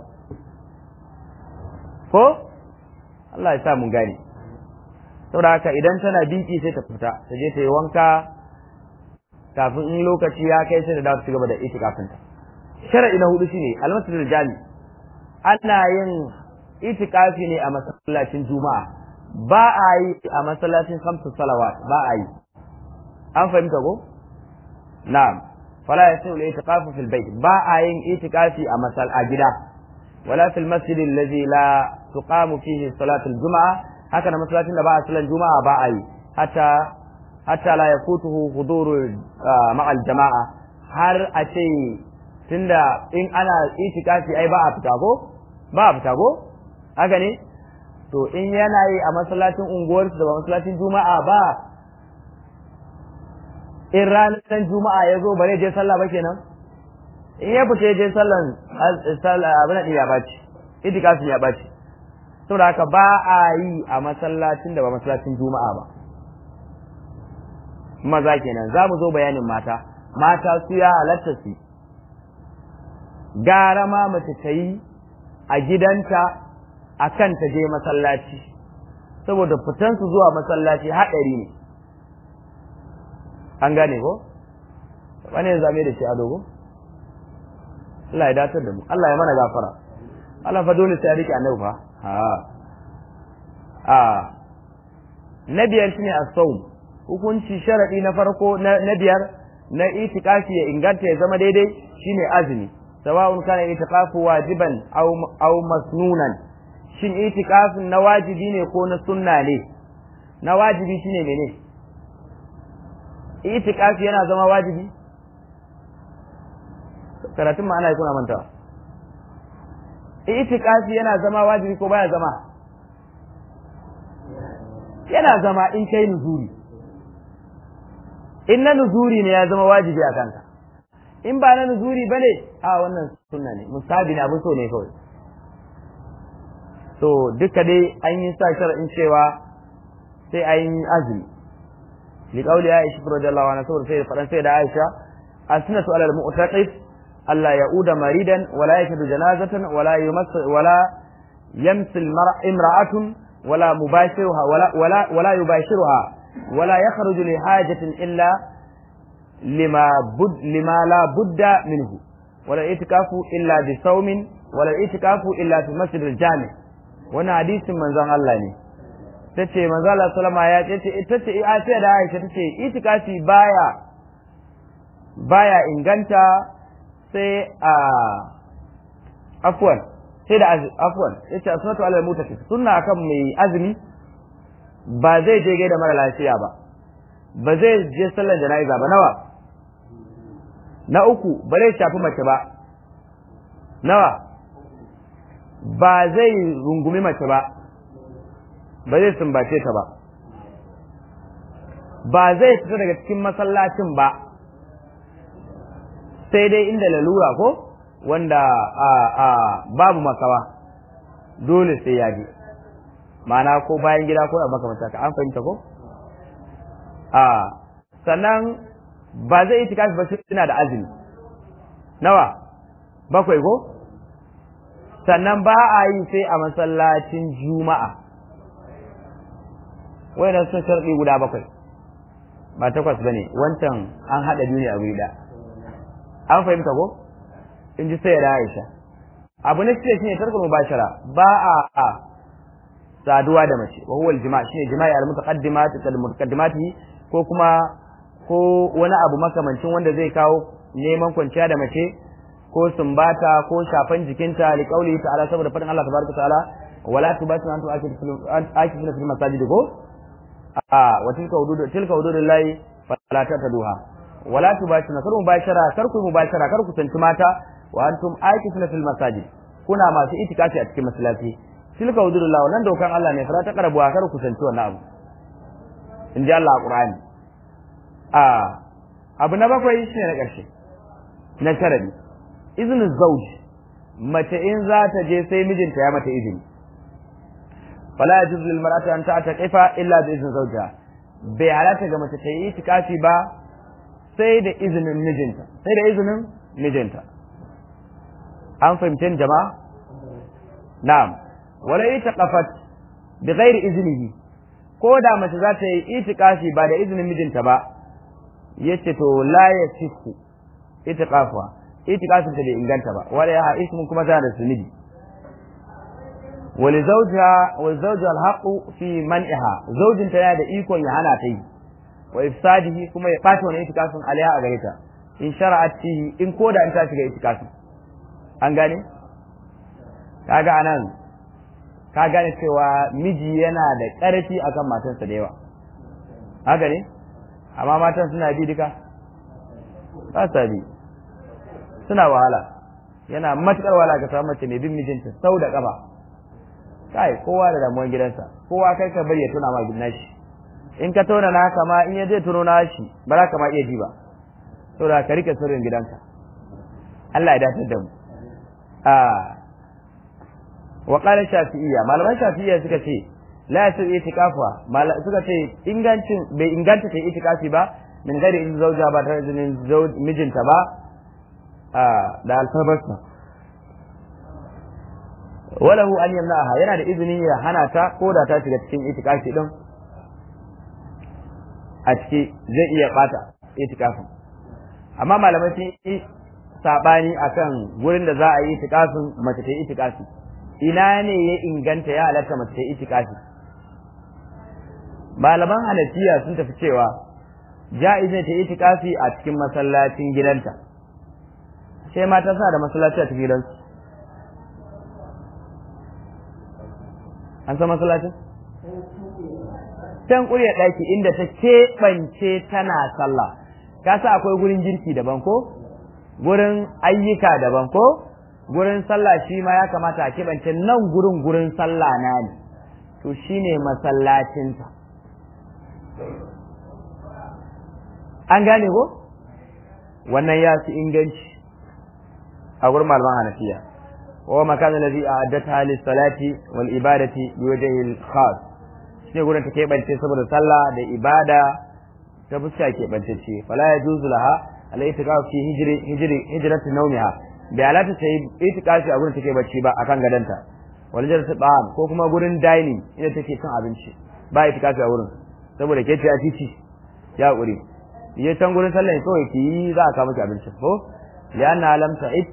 ko Allah ya sa mun gane saboda haka idan tana biki sai ta fita ta je ta yi wanka kafin in lokaci ya kai sai da dawo ci gaba da itikafin ta shar'i na hudu shine al-masjidul jami ana yin itikafi ne a masallacin juma'a ba a yi a masallacin kamsu salawat ba a yi an fahimta ko na'am fala yasihu al-i'tikafu fil bayt ba a yin itikafi a masal a gida wala fil masjid alladhi la tuqamu fihi salatu al-jum'a haka na masallacin da ba a salan juma'a ba a yi hatta hatta la yafutuhu huduru ma'a al-jama'a har a ce tunda in ana itikafi ai ba a fita ko ba a fita ko haka ne to in yana yi a masallacin unguwarsu da ba masallacin juma'a ba in ranar juma'a ya zo bare je sallah ba kenan in ya fita je sallan abin ya baci itikafin ya baci saboda haka ba a yi a masallacin da ba masallacin juma'a ba maza kenan za mu zo bayanin mata mata su ya halatta su gara ma mace ta yi a gidanta a kan ta je masallaci saboda fitansu zuwa masallaci haɗari ne an gane ko wani ya zame da shi a dogo Allah ya datar da mu Allah ya mana gafara Allah fa dole sai ya rike annabi fa ha a na biyar shine as-sawm hukunci sharadi na farko na biyar na itikafi ya inganta ya zama daidai shine azumi sawa'un kana itikafu wajiban aw aw masnunan shin itikafin na wajibi ne ko na sunna ne na wajibi shine mene itikafi yana zama wajibi karatun ma ana yi kuna manta itikafi yana zama wajibi ko baya zama yana zama in kai nuzuri in na nuzuri ne ya zama wajibi a kanka in ba na nuzuri ba ne a wannan sunna ne musabi ne abin so ne kawai so duka dai an yi sa shar'in cewa sai an yi azumi li qawli aisha radhiyallahu anha saboda sai fadan sai da aisha as-sunnatu ala al-mu'taqif alla ya'uda maridan wala yashhadu janazatan wala yumass wala yamsil imra'atun wala mubashiruha wala wala wala yubashiruha wala yakhruju li hajatin illa lima bud lima la budda minhu wala itikafu illa bi sawmin wala itikafu illa fi masjid al-jami' wannan hadisin manzon Allah ne tace manzon Allah sallama ya ce tace a ce da Aisha tace itikafi baya baya inganta sai a afwan sai da afwan yace asnatu alal mutakif sunna akan mai azumi ba zai je gaida mara lafiya ba ba zai je sallar jana'iza ba nawa na uku ba zai shafi mace ba nawa ba zai rungumi mace ba ba zai sumbace ta ba ba zai fita daga cikin masallacin ba sai dai inda lalura ko wanda a a babu makawa dole sai ya je ma'ana ko bayan gida ko a makamanta ka an fahimta ko a sannan ba zai yi tikafi ba suna da azumi nawa bakwai ko sannan ba a yi sai a masallacin juma'a wayannan sun sharɗi guda bakwai ba takwas ba ne wancan an haɗa biyu ne a guri ɗaya an fahimta ko in ji sai da aisha abu na shida shine tarkul mubashara ba a a saduwa da mace wa huwa al-jima' shine jima'i al-mutaqaddimat al-mutaqaddimati ko kuma ko wani abu makamancin wanda zai kawo neman kwanciya da mace ko sumbata ko shafan jikinta li qauli ta'ala saboda fadin Allah tabaraka ta'ala wala tubatu antu akifuna fil masajid ko a wa tilka hudud tilka hududullahi fala tataduha wala tubatu kar mubashara kar ku mubashara kar ku tantu mata wa antum akifuna fil masajid kuna masu itikafi a cikin masallaci tilka hududullah wannan dokan Allah ne fara ta karabu kar ku tantu wannan abu in ji Allah a Qur'ani a abu na bakwai shine na ƙarshe na sharadi izinin zauji mace in za ta je sai mijinta ya mata izini fala yajuz lil mar'ati an ta'taqifa illa bi izni zawjiha bai halatta ga mace ta yi itikafi ba sai da izinin mijinta sai da izinin mijinta an fahimce jama'a na'am wala itaqafat bi ghairi iznihi ko da mace za ta yi itikafi ba da izinin mijinta ba yace to la yasihu itiqafa itikafin ta bai inganta ba wala ya ismun kuma tana da zunubi wali zawjiha wa zawjuha alhaqu fi man'iha zawjin ta yana da ikon ya hana ta yi wa ifsadihi kuma ya bata wannan itikafin alaiha a gare ta in shara'at fihi in koda in ta shiga itikafin an gane kaga anan ka gane cewa miji yana da ƙarfi akan matarsa da yawa haka ne amma matan suna bi duka ba sa bi suna wahala yana matukar wahala ka samu mace mai bin mijinta sau da kafa kai kowa da damuwan gidansa kowa kai ka bari ya tuna ma gidan shi in ka tona na haka ma in ya zai tuno na shi ba za ka ma iya ji ba saboda ka rike sirrin gidanka Allah ya dace da mu a wa qala shafi'iyya malaman shafi'iyya suka ce la yasu itikafa suka ce ingancin bai inganta ta itikafi ba min gari in zauja ba ta izinin mijinta ba da alfarbarsa walahu an yamna'aha yana da izinin ya hana ta ko da ta shiga cikin itikafi din a ciki zai iya bata itikafin amma malamai sun yi sabani akan gurin da za a yi itikafin mace ta yi itikafi ina ne ya inganta ya halatta mace ta yi itikafi malaman hanafiya sun tafi cewa ja'iz ne ta yi itikafi a cikin masallacin gidanta sai mata suna da masallaci a cikin gidansu an san masallacin can ƙurya ɗaki inda ta keɓance tana sallah ka sa akwai gurin girki daban ko gurin ayyuka daban ko gurin sallah shi ma ya kamata a keɓance nan gurin gurin sallah na ne to shine masallacinta an gane ko wannan ya fi inganci a gurin malaman hanafiya wa makan alladhi a'addatha lis-salati wal ibadati biwajhi al-khas shine gurin ta keɓance saboda sallah da ibada ta fuska keɓantacce fala yajuzu laha al-i'tikaf fi hijri hijri hijratu nawmiha bai alata ta yi itikafi a gurin take bacci ba akan gadanta wal jalsa ba'am ko kuma gurin dining inda take cin abinci ba itikafi a wurin saboda ke ce a titi ya ƙuri ya can gurin sallah kawai ki yi za a kawo miki abincin ko lianna lam ta'id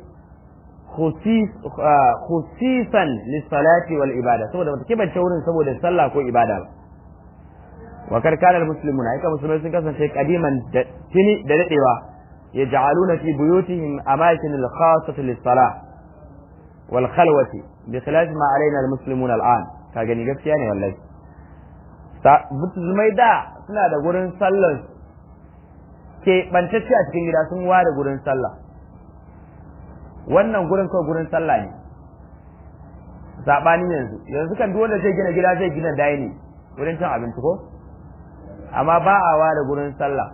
khusisan lis-salati wal ibada saboda bata kibance wurin saboda sallah ko ibada ba wa karkana al-muslimuna aika musulmai sun kasance kadiman da tini da dadewa yaj'aluna fi buyutihim amakin al-khassah lis-salah wal khalwati bi khilaf ma alaina al-muslimuna al-an ka gani gaskiya ne wallahi musulmai da suna da gurin sallar ke bantacce a cikin gida sun ware gurin sallah wannan gurin kawai gurin sallah ne saɓanin yanzu yanzu kan wanda zai gina gida zai gina daini wurin cin abinci ko amma ba a ware gurin sallah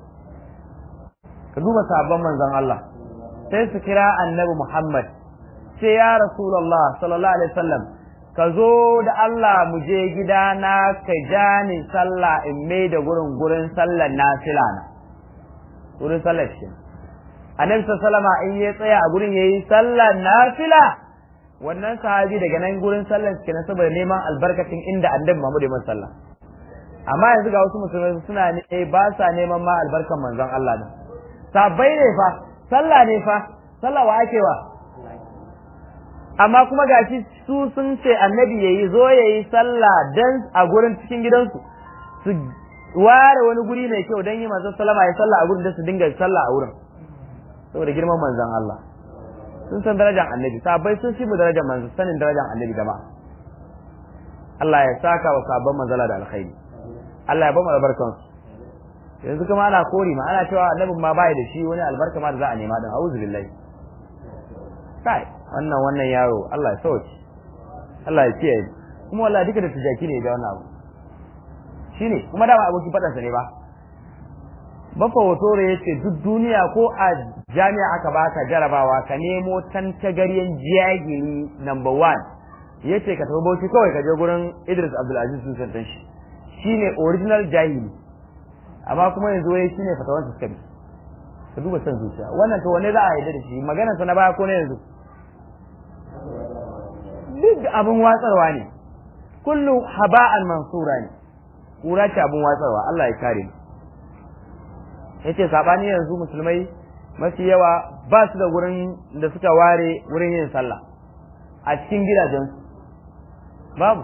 ka duba sabon manzon Allah sai su kira annabi Muhammad sai ya Rasulullah sallallahu alaihi wasallam ka zo da Allah mu je gidana ka ja ni sallah in mai da gurin gurin sallar nafila na gurin sallar shi annabi sallama in ya tsaya a gurin yayi sallar nafila wannan sahabi daga nan gurin sallar shi na saboda neman albarkacin inda annabi Muhammad ya sallah amma yanzu ga wasu musulmai suna ne ba sa neman ma albarkan manzon Allah da sabai ne fa sallah ne fa sallah wa ake wa amma kuma gashi su sun ce annabi yayi zo yayi sallah dan a gurin cikin gidansu su ware wani guri mai kyau dan yi manzon sallama ya sallah a gurin da su dinga sallah a wurin saboda girman manzon Allah sun san darajar annabi sabai sun shi mu darajar manzon sanin darajar annabi gaba Allah ya saka wa sabon manzala da alkhairi Allah ya ba mu albarkan yanzu kuma ana kori ma ana cewa annabin ma bai da shi wani albarka ma da za a nema dan auzu billahi kai wannan wannan yaro Allah ya sauke Allah ya kiyaye kuma wallahi duka da tijaki ne da wannan abu shine kuma dama aboki fadansa ne ba bafa hotore yace duk duniya ko a jami'a aka baka jarabawa ka nemo tantagaryen jagiri number one yace ka tafi bauchi kawai ka je gurin Idris Abdulaziz sun san shi shine original jahili amma kuma yanzu wai shine fatawan su kabi ka duba san zuciya wannan to wanne za a yarda da shi maganar sa na baya ko na yanzu duk abin watsarwa ne kullu haba'an mansura ne kura ce abin watsarwa Allah ya kare mu yace sabani yanzu musulmai mafi yawa ba su da wurin da suka ware wurin yin sallah a cikin gidajensu babu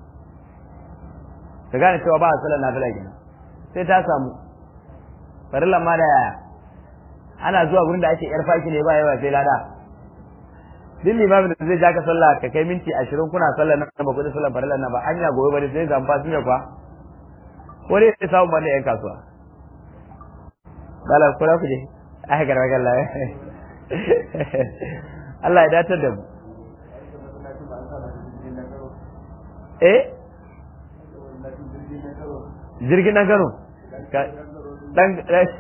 ka gane cewa ba a sallar nafila kenan sai ta samu farillan ma da yaya ana zuwa gurin da ake yar faki ne ba yawa sai lada duk limamin da zai ja ka sallah ka kai minti ashirin kuna sallar nan ba kudin sallar farillan nan ba hanya gobe bari sai zan fasin ya kwa ko dai sai samun banda yan kasuwa dala ko ku je ai garba galla Allah ya datar da mu eh jirgin na Kano dan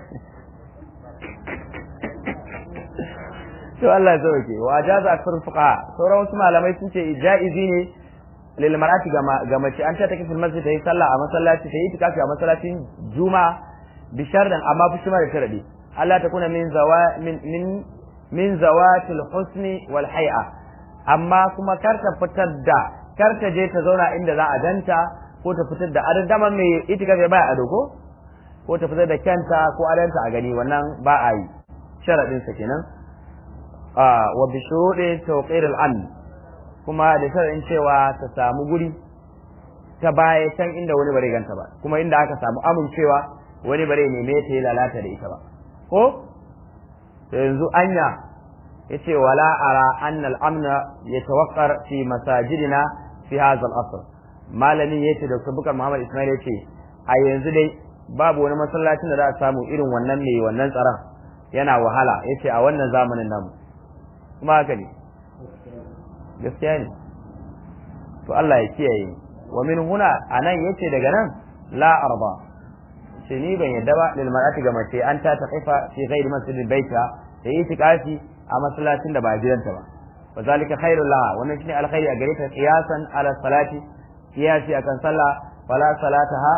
to Allah ya sauke wa jaza akthar fuqaha sauran wasu malamai sun ce jaizi ne lil mar'ati ga mace an ta take fil masjid ta yi sallah a masallaci ta yi itikafi a masallacin juma'a bi sharran amma fi shi da sharadi Allah ta kuna min zawa min min min zawatil husni wal hay'a amma kuma kar ta fitar da kar ta je ta zauna inda za a ganta ko ta fitar da adon dama mai itikafi baya ado ko ko ta fitar da kyanta ko adanta a gani wannan ba a yi sharadin sa kenan wa bi shuruɗi tawqir al kuma da sharadin cewa ta samu guri ta baya can inda wani bare ganta ba kuma inda aka samu amincewa wani bare neme ta yi lalata da ita ba ko yanzu anya yace wala ara anna al-amna yatawaqqar fi masajidina fi hadha al-asr malamin yace da Bukar Muhammad Ismail yace a yanzu dai babu wani masallacin da za a samu irin wannan mai wannan tsaron yana wahala yace a wannan zamanin namu kuma haka ne gaskiya ne to Allah ya kiyaye wa min huna anan yace daga nan la arba ce ni ban yadda ba lil mar'ati ga mace an ta taqifa fi ghairi masjidil baita da yi tikafi a masallacin da ba gidanta ba wa zalika khairul laha wannan shine alkhairi a gare ta qiyasan ala salati qiyasi akan sallah fala salataha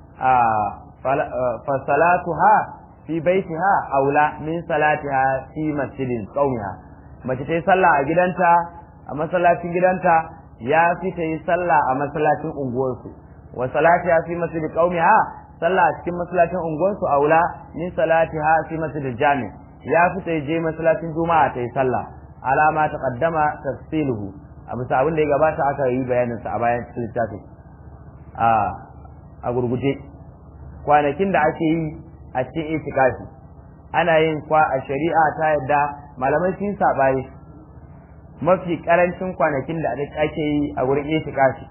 fa salatuha fi baitiha aula min salatiha fi masjidin qaumiha mace ta yi sallah a gidanta a masallacin gidanta ya fi ta yi sallah a masallacin unguwarsu wa salatiha fi masjidi qaumiha sallah a cikin masallacin unguwarsu aula min salatiha fi masjidil jami ya fi ta je masallacin juma'a ta yi sallah alama ta qaddama tafsiluhu a bisa abin da ya gabata aka yi bayanin sa a bayan cikin littafin a a gurguje kwanakin da ake yi a cikin itikafi ana yin kwa a shari'a ta yadda malamai sun saɓani mafi karancin kwanakin da ake yi a wurin itikafi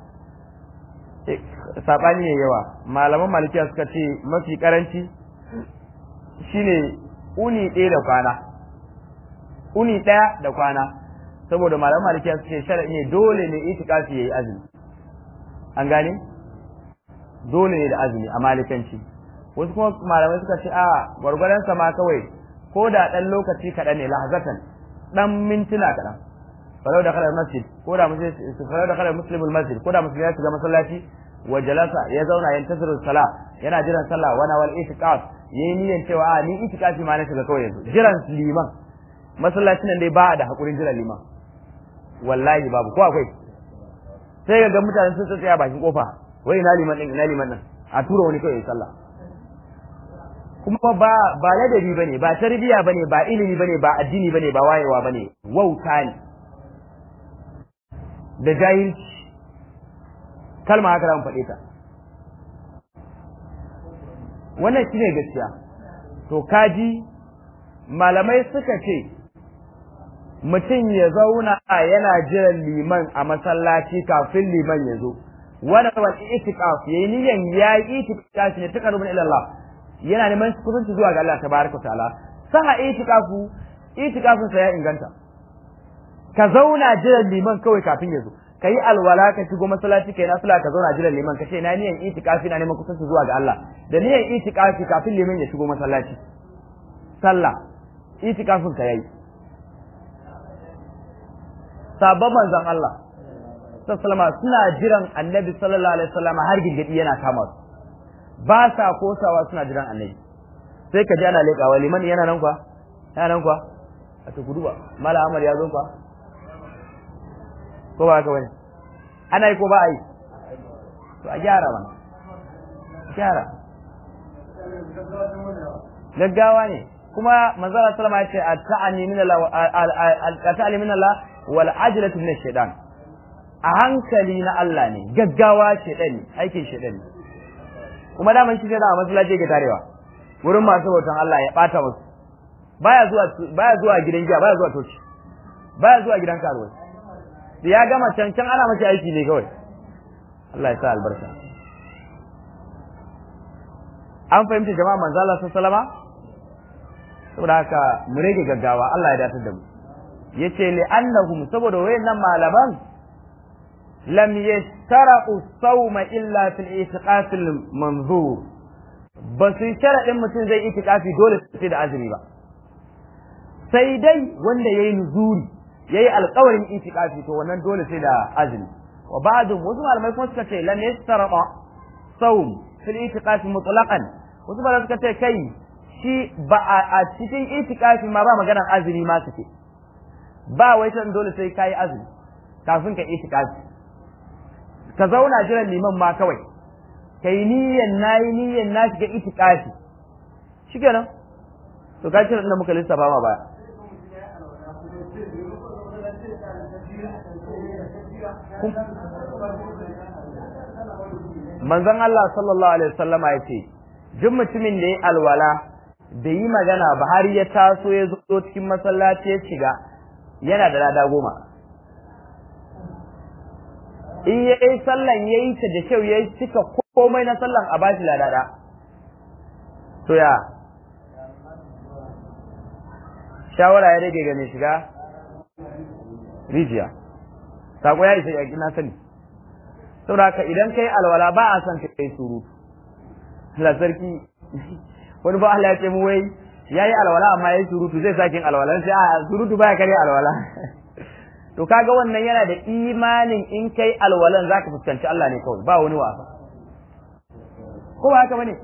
saɓani ne yawa malaman malikiya suka ce mafi karanci shine uni ɗaya da kwana uni ɗaya da kwana saboda malaman malikiya suka ce shara'i ne dole ne itikafi yayi azumi an gane dole ne da azumi a malikanci wasu kuma malamai suka ce a gwargwadon sama kawai ko da ɗan lokaci kaɗan ne lahazatan ɗan mintuna kaɗan falau da kalar masjid ko da falau da kalar muslimul masjid ko da musulmi ya shiga masallaci wa jalasa ya zauna yan tasirin sala yana jiran sallah wana wal itiqaf yayi niyyar cewa a ni itikafi ma na shiga kawai yanzu jiran liman masallacin nan dai ba da hakurin jiran liman wallahi babu ko akwai sai ga mutane sun tsaya bakin kofa wai ina liman din ina liman nan a tura wani kawai sallah kuma ba ba ladabi bane ba tarbiya bane ba ilimi bane ba addini bane ba wayewa bane wauta ne da jahilci kalma haka zan faɗe ta wannan shine gaskiya to kaji malamai suka ce mutum ya zauna yana jiran liman a masallaci kafin liman ya zo wani wani itikaf yayi niyan ya yi itikaf ne ta karbin ilallah yana neman kusanci zuwa ga Allah tabaraka ta'ala saha itikafu itikafin sa ya inganta ka zauna jiran liman kawai kafin ya zo ka yi alwala ka shigo masallaci kai nafila ka zauna jiran liman ka ce na niyan itikafi na neman kusanci zuwa ga Allah da niyan itikafi kafin liman ya shigo masallaci sallah itikafin ka yayi sabon manzon Allah sallama suna jiran annabi sallallahu alaihi wasallam har gingidi yana kama su ba sa kosawa suna jiran annabi sai ka ji ana leƙawa liman yana nan kwa yana nan kwa a ta gudu ba mala amar ya zo kwa ko ba haka wani ana yi ko ba a yi to a gyara mana gyara gaggawa ne kuma manzara sallama ya ce a ta'ani min Allah a ta'ani min Allah wal ajlatu min shaytan a hankali na Allah ne gaggawa shaytan ne aikin shaytan ne kuma daman shi da a masallaci ke tarewa wurin masu bautan Allah ya bata musu baya zuwa baya zuwa gidan giya baya zuwa toci baya zuwa gidan karuwa da ya gama can can ana mashi aiki ne kawai Allah ya sa albarka an fahimta jama'a manzo Allah sallama saboda haka mu rage gaggawa Allah ya datar da mu yace li annahum saboda wayannan malaman lam yashtaraqu sawma illa fil itiqaf al manzur ba su sharadin mutum zai itikafi dole sai da azumi ba sai dai wanda yayi nuzuri yayi alƙawarin itikafi to wannan dole sai da azumi wa ba'du wasu malamai kuma suka ce lam yashtaraqa sawm fil itiqaf mutlaqan wasu malamai suka ce kai shi ba a cikin itikafi ma ba maganar azumi ma suke ba wai san dole sai kai azumi kafin ka itikafi ka zauna jiran liman ma kawai kai niyyan nayi niyyan na shiga itikafi shikenan to ka cire da muka lissafa ma baya manzon Allah sallallahu alaihi wasallama ya ce duk mutumin da ya alwala da yi magana ba har ya taso ya zo cikin masallaci ya shiga yana da lada goma in ya yi sallan ya yi ta da kyau ya yi cika komai na sallan a bashi lada to ya shawara ya rage ga mai shiga rijiya sako ya isa yaƙi na sani saboda haka idan kai alwala ba a son kai surutu Allah sarki wani ba Allah ya ce mu wai yayi alwala amma yayi surutu zai sakin alwala sai a surutu baya kare alwala to kaga wannan yana da imanin in kai alwalan zaka fuskanci Allah ne kawai ba wani wasa ko ba haka bane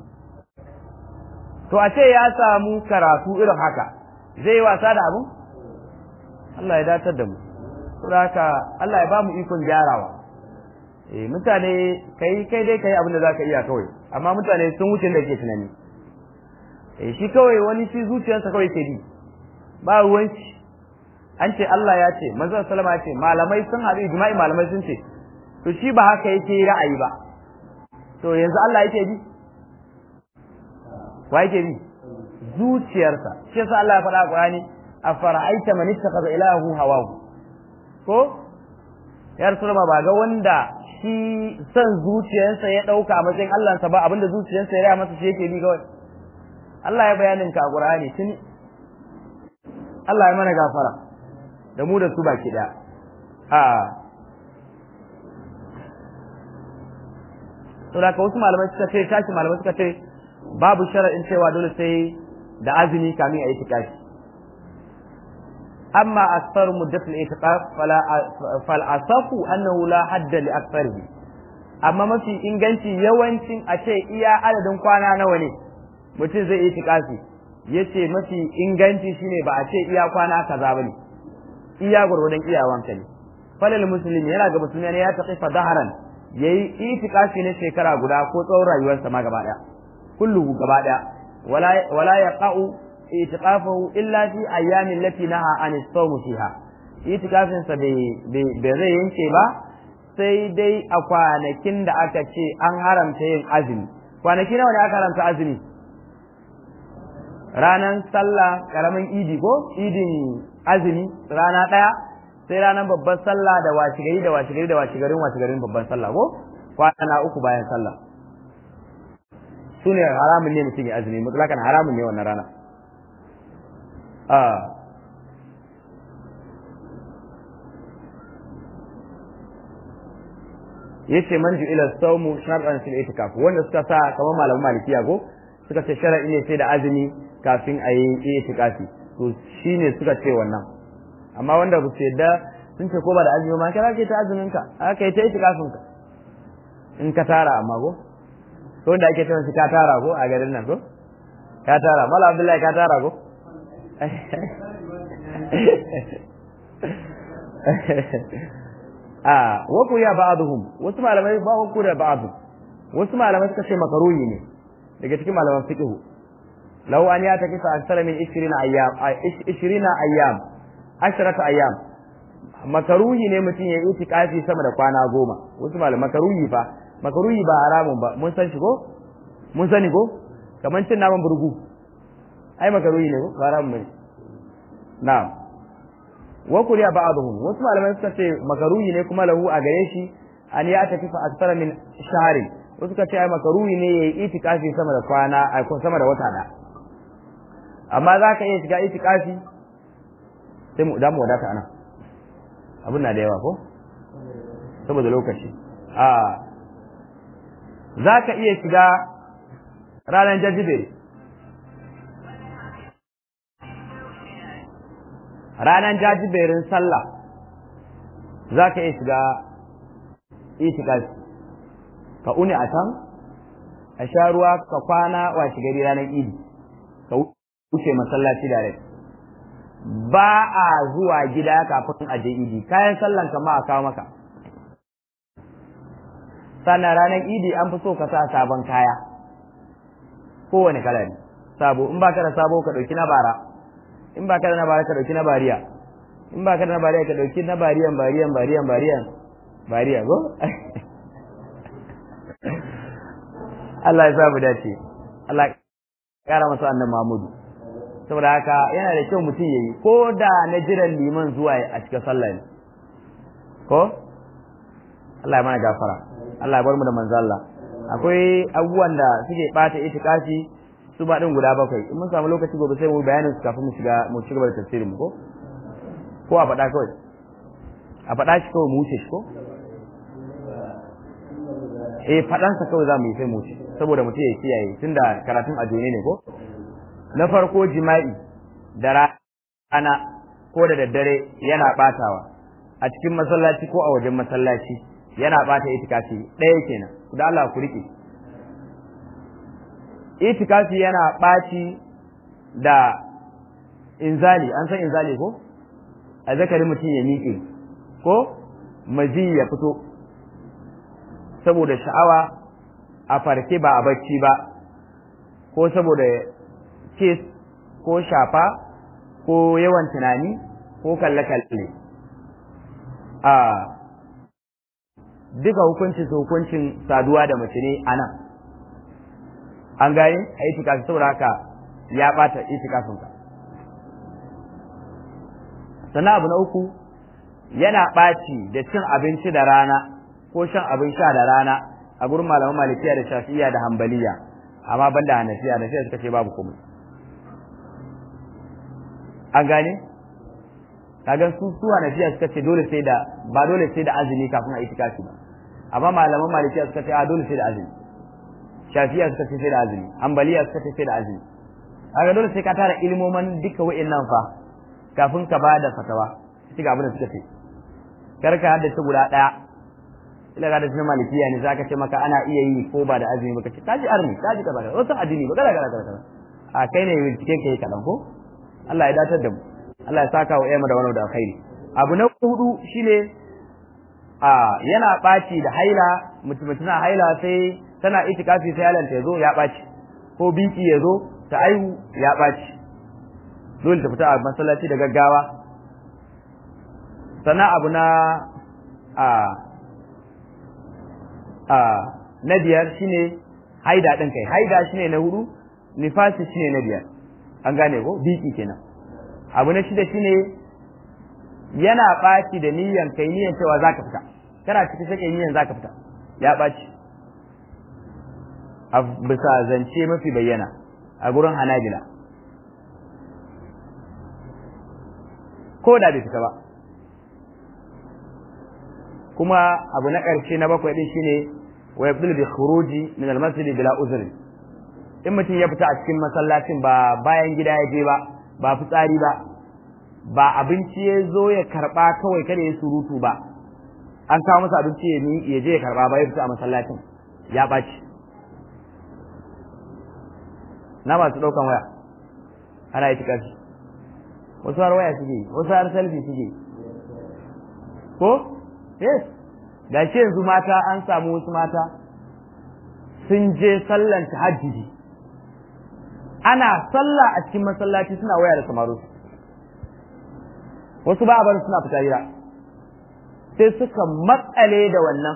to a ce ya samu karatu irin haka zai wasa da abu Allah ya datar da mu saboda haka Allah ya ba mu ikon gyarawa eh mutane kai kai dai kai abin da zaka iya kawai amma mutane sun wuce da ke tunani eh shi kawai wani shi zuciyarsa kawai ke bi ba ruwanci an ce Allah ya ce manzo sallama ya ce malamai sun haɗu ijma'i malamai sun ce to shi ba haka yake ra'ayi ba to yanzu Allah yake bi wa yake bi zuciyarsa shi yasa Allah ya faɗa a Qur'ani afara'aita man ittakhadha ilahu hawahu ko ya rasulullah ba ga wanda shi son zuciyarsa ya ɗauka a matsayin Allahnsa ba abinda zuciyarsa ya raya masa shi yake bi kawai Allah ya bayanin ka a Qur'ani tun Allah ya mana gafara da mu da su baki ɗaya a saboda ka wasu malamai suka ce tashi malamai suka ce babu shara'in cewa dole sai da azumi kamin a yi tikafi أما أكثر مدة الإعتقاف فلا فالأصف أنه لا حد لأكثره أما ما في إنجنتي يوانتين أشيء إيا عدد كوانا نواني mutum zai itikafi yace mafi inganci shine ba a ce iya kwana kaza bane iya gurgurdan iyawanka ne falal muslimi yana ga musulmi ne ya taqifa daharan yayi itikafi ne shekara guda ko tsawon rayuwarsa ma gaba daya kullu gaba daya wala wala yaqa'u itiqafahu illa fi ayyamin lati naha an as-sawm fiha itikafin sa bai zai yanke ba sai dai a kwanakin da aka ce an haramta yin azumi kwanaki nawa ne aka haramta azumi ranan sallah karamin idi ko idin azumi rana daya sai ranar babban sallah da washigari da washigari da washigarin washigarin babban sallah ko kwana uku bayan sallah su ne haramun ne mutum ya azumi mutlakan haramun ne wannan rana yace man ju ila sawmu shar'an fil itikaf wanda suka sa kamar malaman malikiya go suka ce shar'i ne sai da azumi kafin a yi itikafi to shine suka ce wannan amma wanda ba su yadda sun ce ko ba da azumi ma kana ke ta azumin ka aka yi ta itikafin ka in ka tara amma go to wanda ake cewa ka tara go a garin nan go ka tara mala abdullahi ka tara go a waku ya ba'aduhum wasu malamai ba waku da ba'adu wasu malamai suka ce makaruhi ne daga cikin malaman fiqh law an ya takifa aksara min 20 ayyam 20 ayyam 10 ayyam makaruhi ne mutum ya yi itikafi sama da kwana goma wasu malamai makaruhi fa makaruhi ba haramun ba mun san shi ko mun sani ko kamar cin naman burgu ai makaruhi ne ko haramun ne na'am wa kuriya ba'dhum wasu malamai suka ce makaruhi ne kuma lahu a gare shi an ya tafi fa aksara min shahri wasu suka ce ai makaruhi ne yayi itikafi sama da kwana ai ko sama da wata da amma za ka iya shiga itikafi sai mu damu wadata anan abun na da yawa ko saboda lokaci a za ka iya shiga ranar jajibere ranar jajiberin sallah za ka iya shiga itikafi ka uni a can a sha ruwa ka kwana wa gari ranar idi ka wuce masallaci da rai ba a zuwa gida kafin a je idi kayan sallan ka ma a kawo maka sannan ranar idi an fi so ka sa sabon kaya kowane kala ne sabo in baka da sabo ka dauki na bara in baka da na bara ka dauki na bariya in baka da na bariya ka dauki na bariyan bariyan bariyan bariyan bariya go Allah ya sa mu dace Allah ya kara masa annan Muhammadu saboda haka yana da kyau mutum yayi ko da na jiran liman zuwa a cikin sallah ne ko Allah ya mana gafara Allah ya bar mu da manzo Allah akwai abubuwan da suke bata itikafi su ba din guda bakwai in mun samu lokaci gobe sai mu bayanin su kafin mu shiga mu shiga da tafsirin mu ko ko a faɗa kawai a faɗa shi kawai mu wuce shi ko eh faɗansa kawai za mu yi sai mu wuce saboda mutum ya kiyaye tunda karatun a ne ko na farko jima'i da rana ko da daddare yana batawa a cikin masallaci ko a wajen masallaci yana bata itikafi ɗaya kenan ku da Allah ku rike itikafi yana ɓaci da inzali an san inzali ko a zakari mutum ya miƙe ko maji ya fito saboda sha'awa a farke ba a bacci ba ko saboda kes ko shafa ko yawan tunani ko kalle-kalle a duka hukuncin su hukuncin saduwa da mace ne a nan an gane a itikafi saboda haka ya bata itikafinka sannan abu na uku yana ɓaci da cin abinci da rana ko shan abin sha da rana a gurin malaman malikiya da shafi'iya da hambaliya amma ban da hanafiya da suka ce babu komai an gane kaga su su hanafiya suka ce dole sai da ba dole sai da azumi kafin a itikafi ba amma malaman malikiya suka ce a dole sai da azumi shafi'iya suka ce sai da azumi hambaliya suka ce sai da azumi kaga dole sai ka tara ilmoman duka wa'annan fa kafin ka ba da fatawa shi ga abin da suka ce kar ka haddace guda daya ila ga da sunan malikiya ne zaka ce maka ana iya yi ko ba da azumi baka ce kaji arni kaji kaza kaza wasu addini ba kaza kaza kaza a kai ne binciken kai kadan ko Allah ya datar da mu Allah ya saka wa yamma da wani da alkhairi abu na hudu shine a yana baci da haila mutum na haila sai tana itikafi sai halanta yazo ya baci ko biki yazo ta aihu ya baci dole ta fita a masallaci da gaggawa sannan abu na a a na biyar shine haida din kai haida shine na hudu nifasi shine na biyar an gane ko biki kenan abu na shida shine yana ɓaci da niyan kai niyan cewa zaka fita kana cikin sai niyan zaka fita ya ɓaci a bisa zance mafi bayyana a gurin hanabila ko da bai fita ba kuma abu na ƙarshe na bakwai din shine wa yabdul bi khuruji min al masjid bila uzri in mutum ya fita a cikin masallacin ba bayan gida ya je ba ba fitsari ba ba abinci ya zo ya karba kawai kada ya surutu ba an kawo masa abinci ya ya je ya karba ba ya fita a masallacin ya ɓaci na masu ɗaukan waya ana yi tikafi wasu har waya suke wasu har selfie suke ko yes ga shi yanzu mata an samu wasu mata sun je sallan tahajjudi ana sallah a cikin masallaci suna waya da samaru wasu ba a bar suna fita hira sai suka matsale da wannan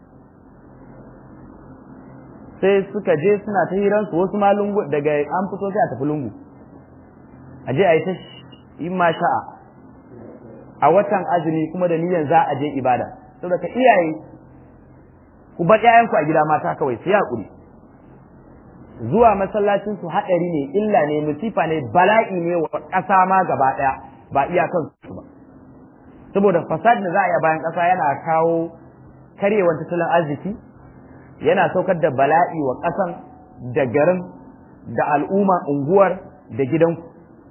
sai suka je suna ta hiransu wasu ma lungu daga an fito sai a tafi lungu a je a yi ta yi ma sha'a a watan azumi kuma da niyan za a je ibada saboda ka iyaye ku bar ƴaƴanku a gida mata kawai sai hakuri zuwa masallacin su haɗari ne illa ne musifa ne bala'i ne wa ƙasa ma gaba ɗaya ba iyakan su ba saboda fasad da za a yi bayan ƙasa yana kawo karyewar tattalin arziki yana saukar da bala'i wa ƙasan da garin da al'umma unguwar da gidanku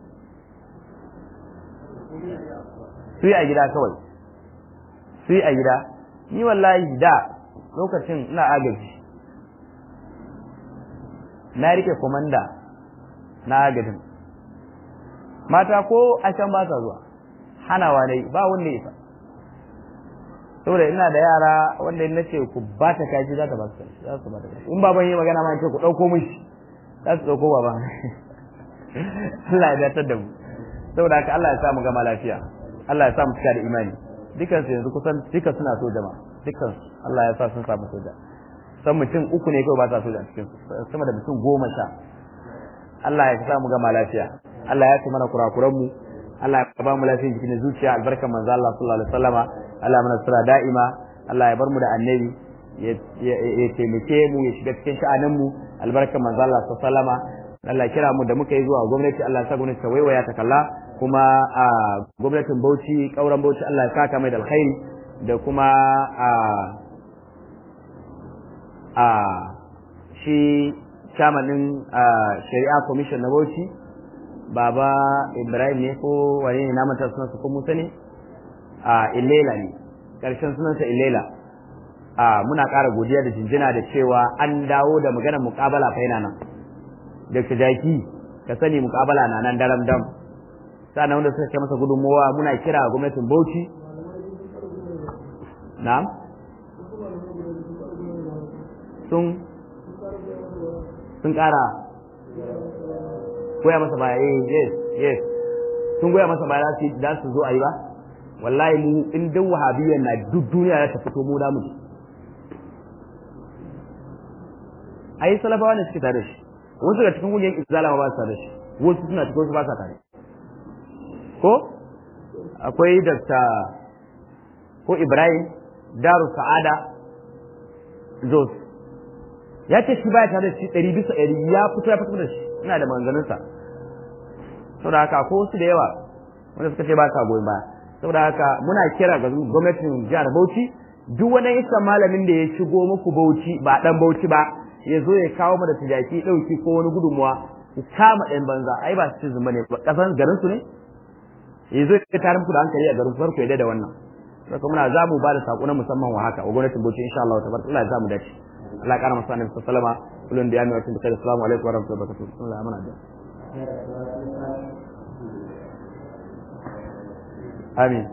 su yi a gida kawai su yi a gida ni wallahi da lokacin ina agaji na rike komanda na agajin mata ko a can ba sa zuwa hanawa ne ba wanda ya saboda ina da yara wanda na ce ku ba ta kaji za ta ba su za su ba ta kaji in baban yi magana ma ce ku ɗauko mishi za su ɗauko baban Allah ya datar da mu saboda haka Allah ya sa mu gama lafiya Allah ya sa mu cika da imani dukan su yanzu kusan duka suna so jama'a dukan Allah ya sa sun samu soja san mutum uku ne kawai ba sa soja a cikin sama da mutum goma sha Allah ya sa mu gama lafiya Allah ya ci mana kurakuran mu Allah ya ba mu lafiyan jikin zuciya albarkan manzo Allah sallallahu alaihi wasallama Allah mana sura da'ima Allah ya bar mu da annabi ya taimake mu ya shiga cikin sha'anin mu albarkan manzo Allah sallallahu alaihi wasallama Allah kira mu da muka yi zuwa gwamnati Allah ya sa gwamnati ta waiwaya ta kalla kuma a gwamnatin Bauchi kauran Bauchi Allah ya saka mai da alkhairi da kuma a a shi chamanin shari'a commission na Bauchi baba Ibrahim ne ko wane ne na manta sunansa ko Musa ne a Ilela ne karshen sunansa Ilela a muna ƙara godiya da jinjina da cewa an dawo da maganar muƙabala fa yana nan Dr. Jaki ka sani muƙabala na nan daram dam sannan wanda suka kai masa gudunmowa muna kira gwamnatin Bauchi na'am sun sun ƙara goya masa baya eh yes yes sun goya masa baya za su zo a yi ba wallahi mu in dan wahabiyyar na duk duniya ya ta fito mu da mu ai salafawa ne suke tare da shi wasu daga cikin kungiyar izala ma ba su tare da shi wasu suna cikin wasu ba sa tare ko akwai dr ko ibrahim daru sa'ada jos ya ce shi baya tare da shi ɗari bisa ɗari ya fito ya fito da shi ina da manganinsa saboda haka ko wasu da yawa wanda suka ce ba sa goyon baya saboda haka muna kira ga gwamnatin jihar bauchi duk wani isa malamin da ya shigo muku bauchi ba dan bauchi ba ya zo ya kawo mu da tijaki ɗauki ko wani gudunmuwa ku kama ɗan banza ai ba su zuma ne ba ƙasan garin su ne ya zo ya tarin ku da hankali a garin farko ya da wannan saka muna za mu ba da saƙo na musamman wa haka wa gwamnatin bauchi insha Allah tabaraka Allah ya za mu dace Allah ya ƙara masa annabi sallama kullun da ya mai wata da kai assalamu alaikum wa rahmatullahi wa barakatuh Allah ya mana da Amin.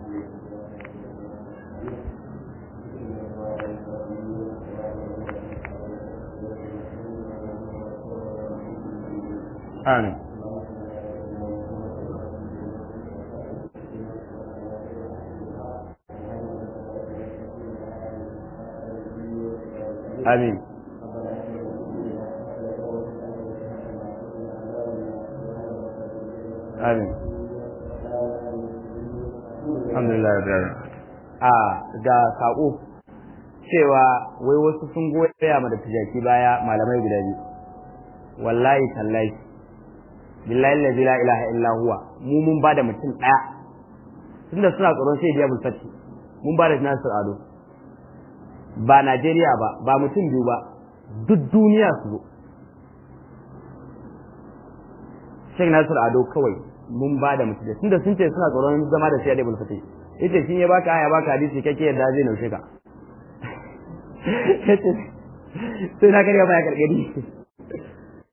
Amin. Amin. Amin. Alhamdulillah a ga sako cewa wai wasu sun goya ma da tijaki baya malamai guda biyu wallahi tallahi billahi allazi la ilaha illa huwa mu mun ba da mutum daya tunda suna tsoron sai biya bulfati mun ba da Nasir Ado ba Najeriya ba ba mutum biyu ba duk duniya su zo Sheikh Nasir Ado kawai mun ba da mutum tunda sun ce suna tsoron zama da sai da bulfati yace shi ya baka aya baka hadisi kake yadda zai naushe ka sai na karya baya karkari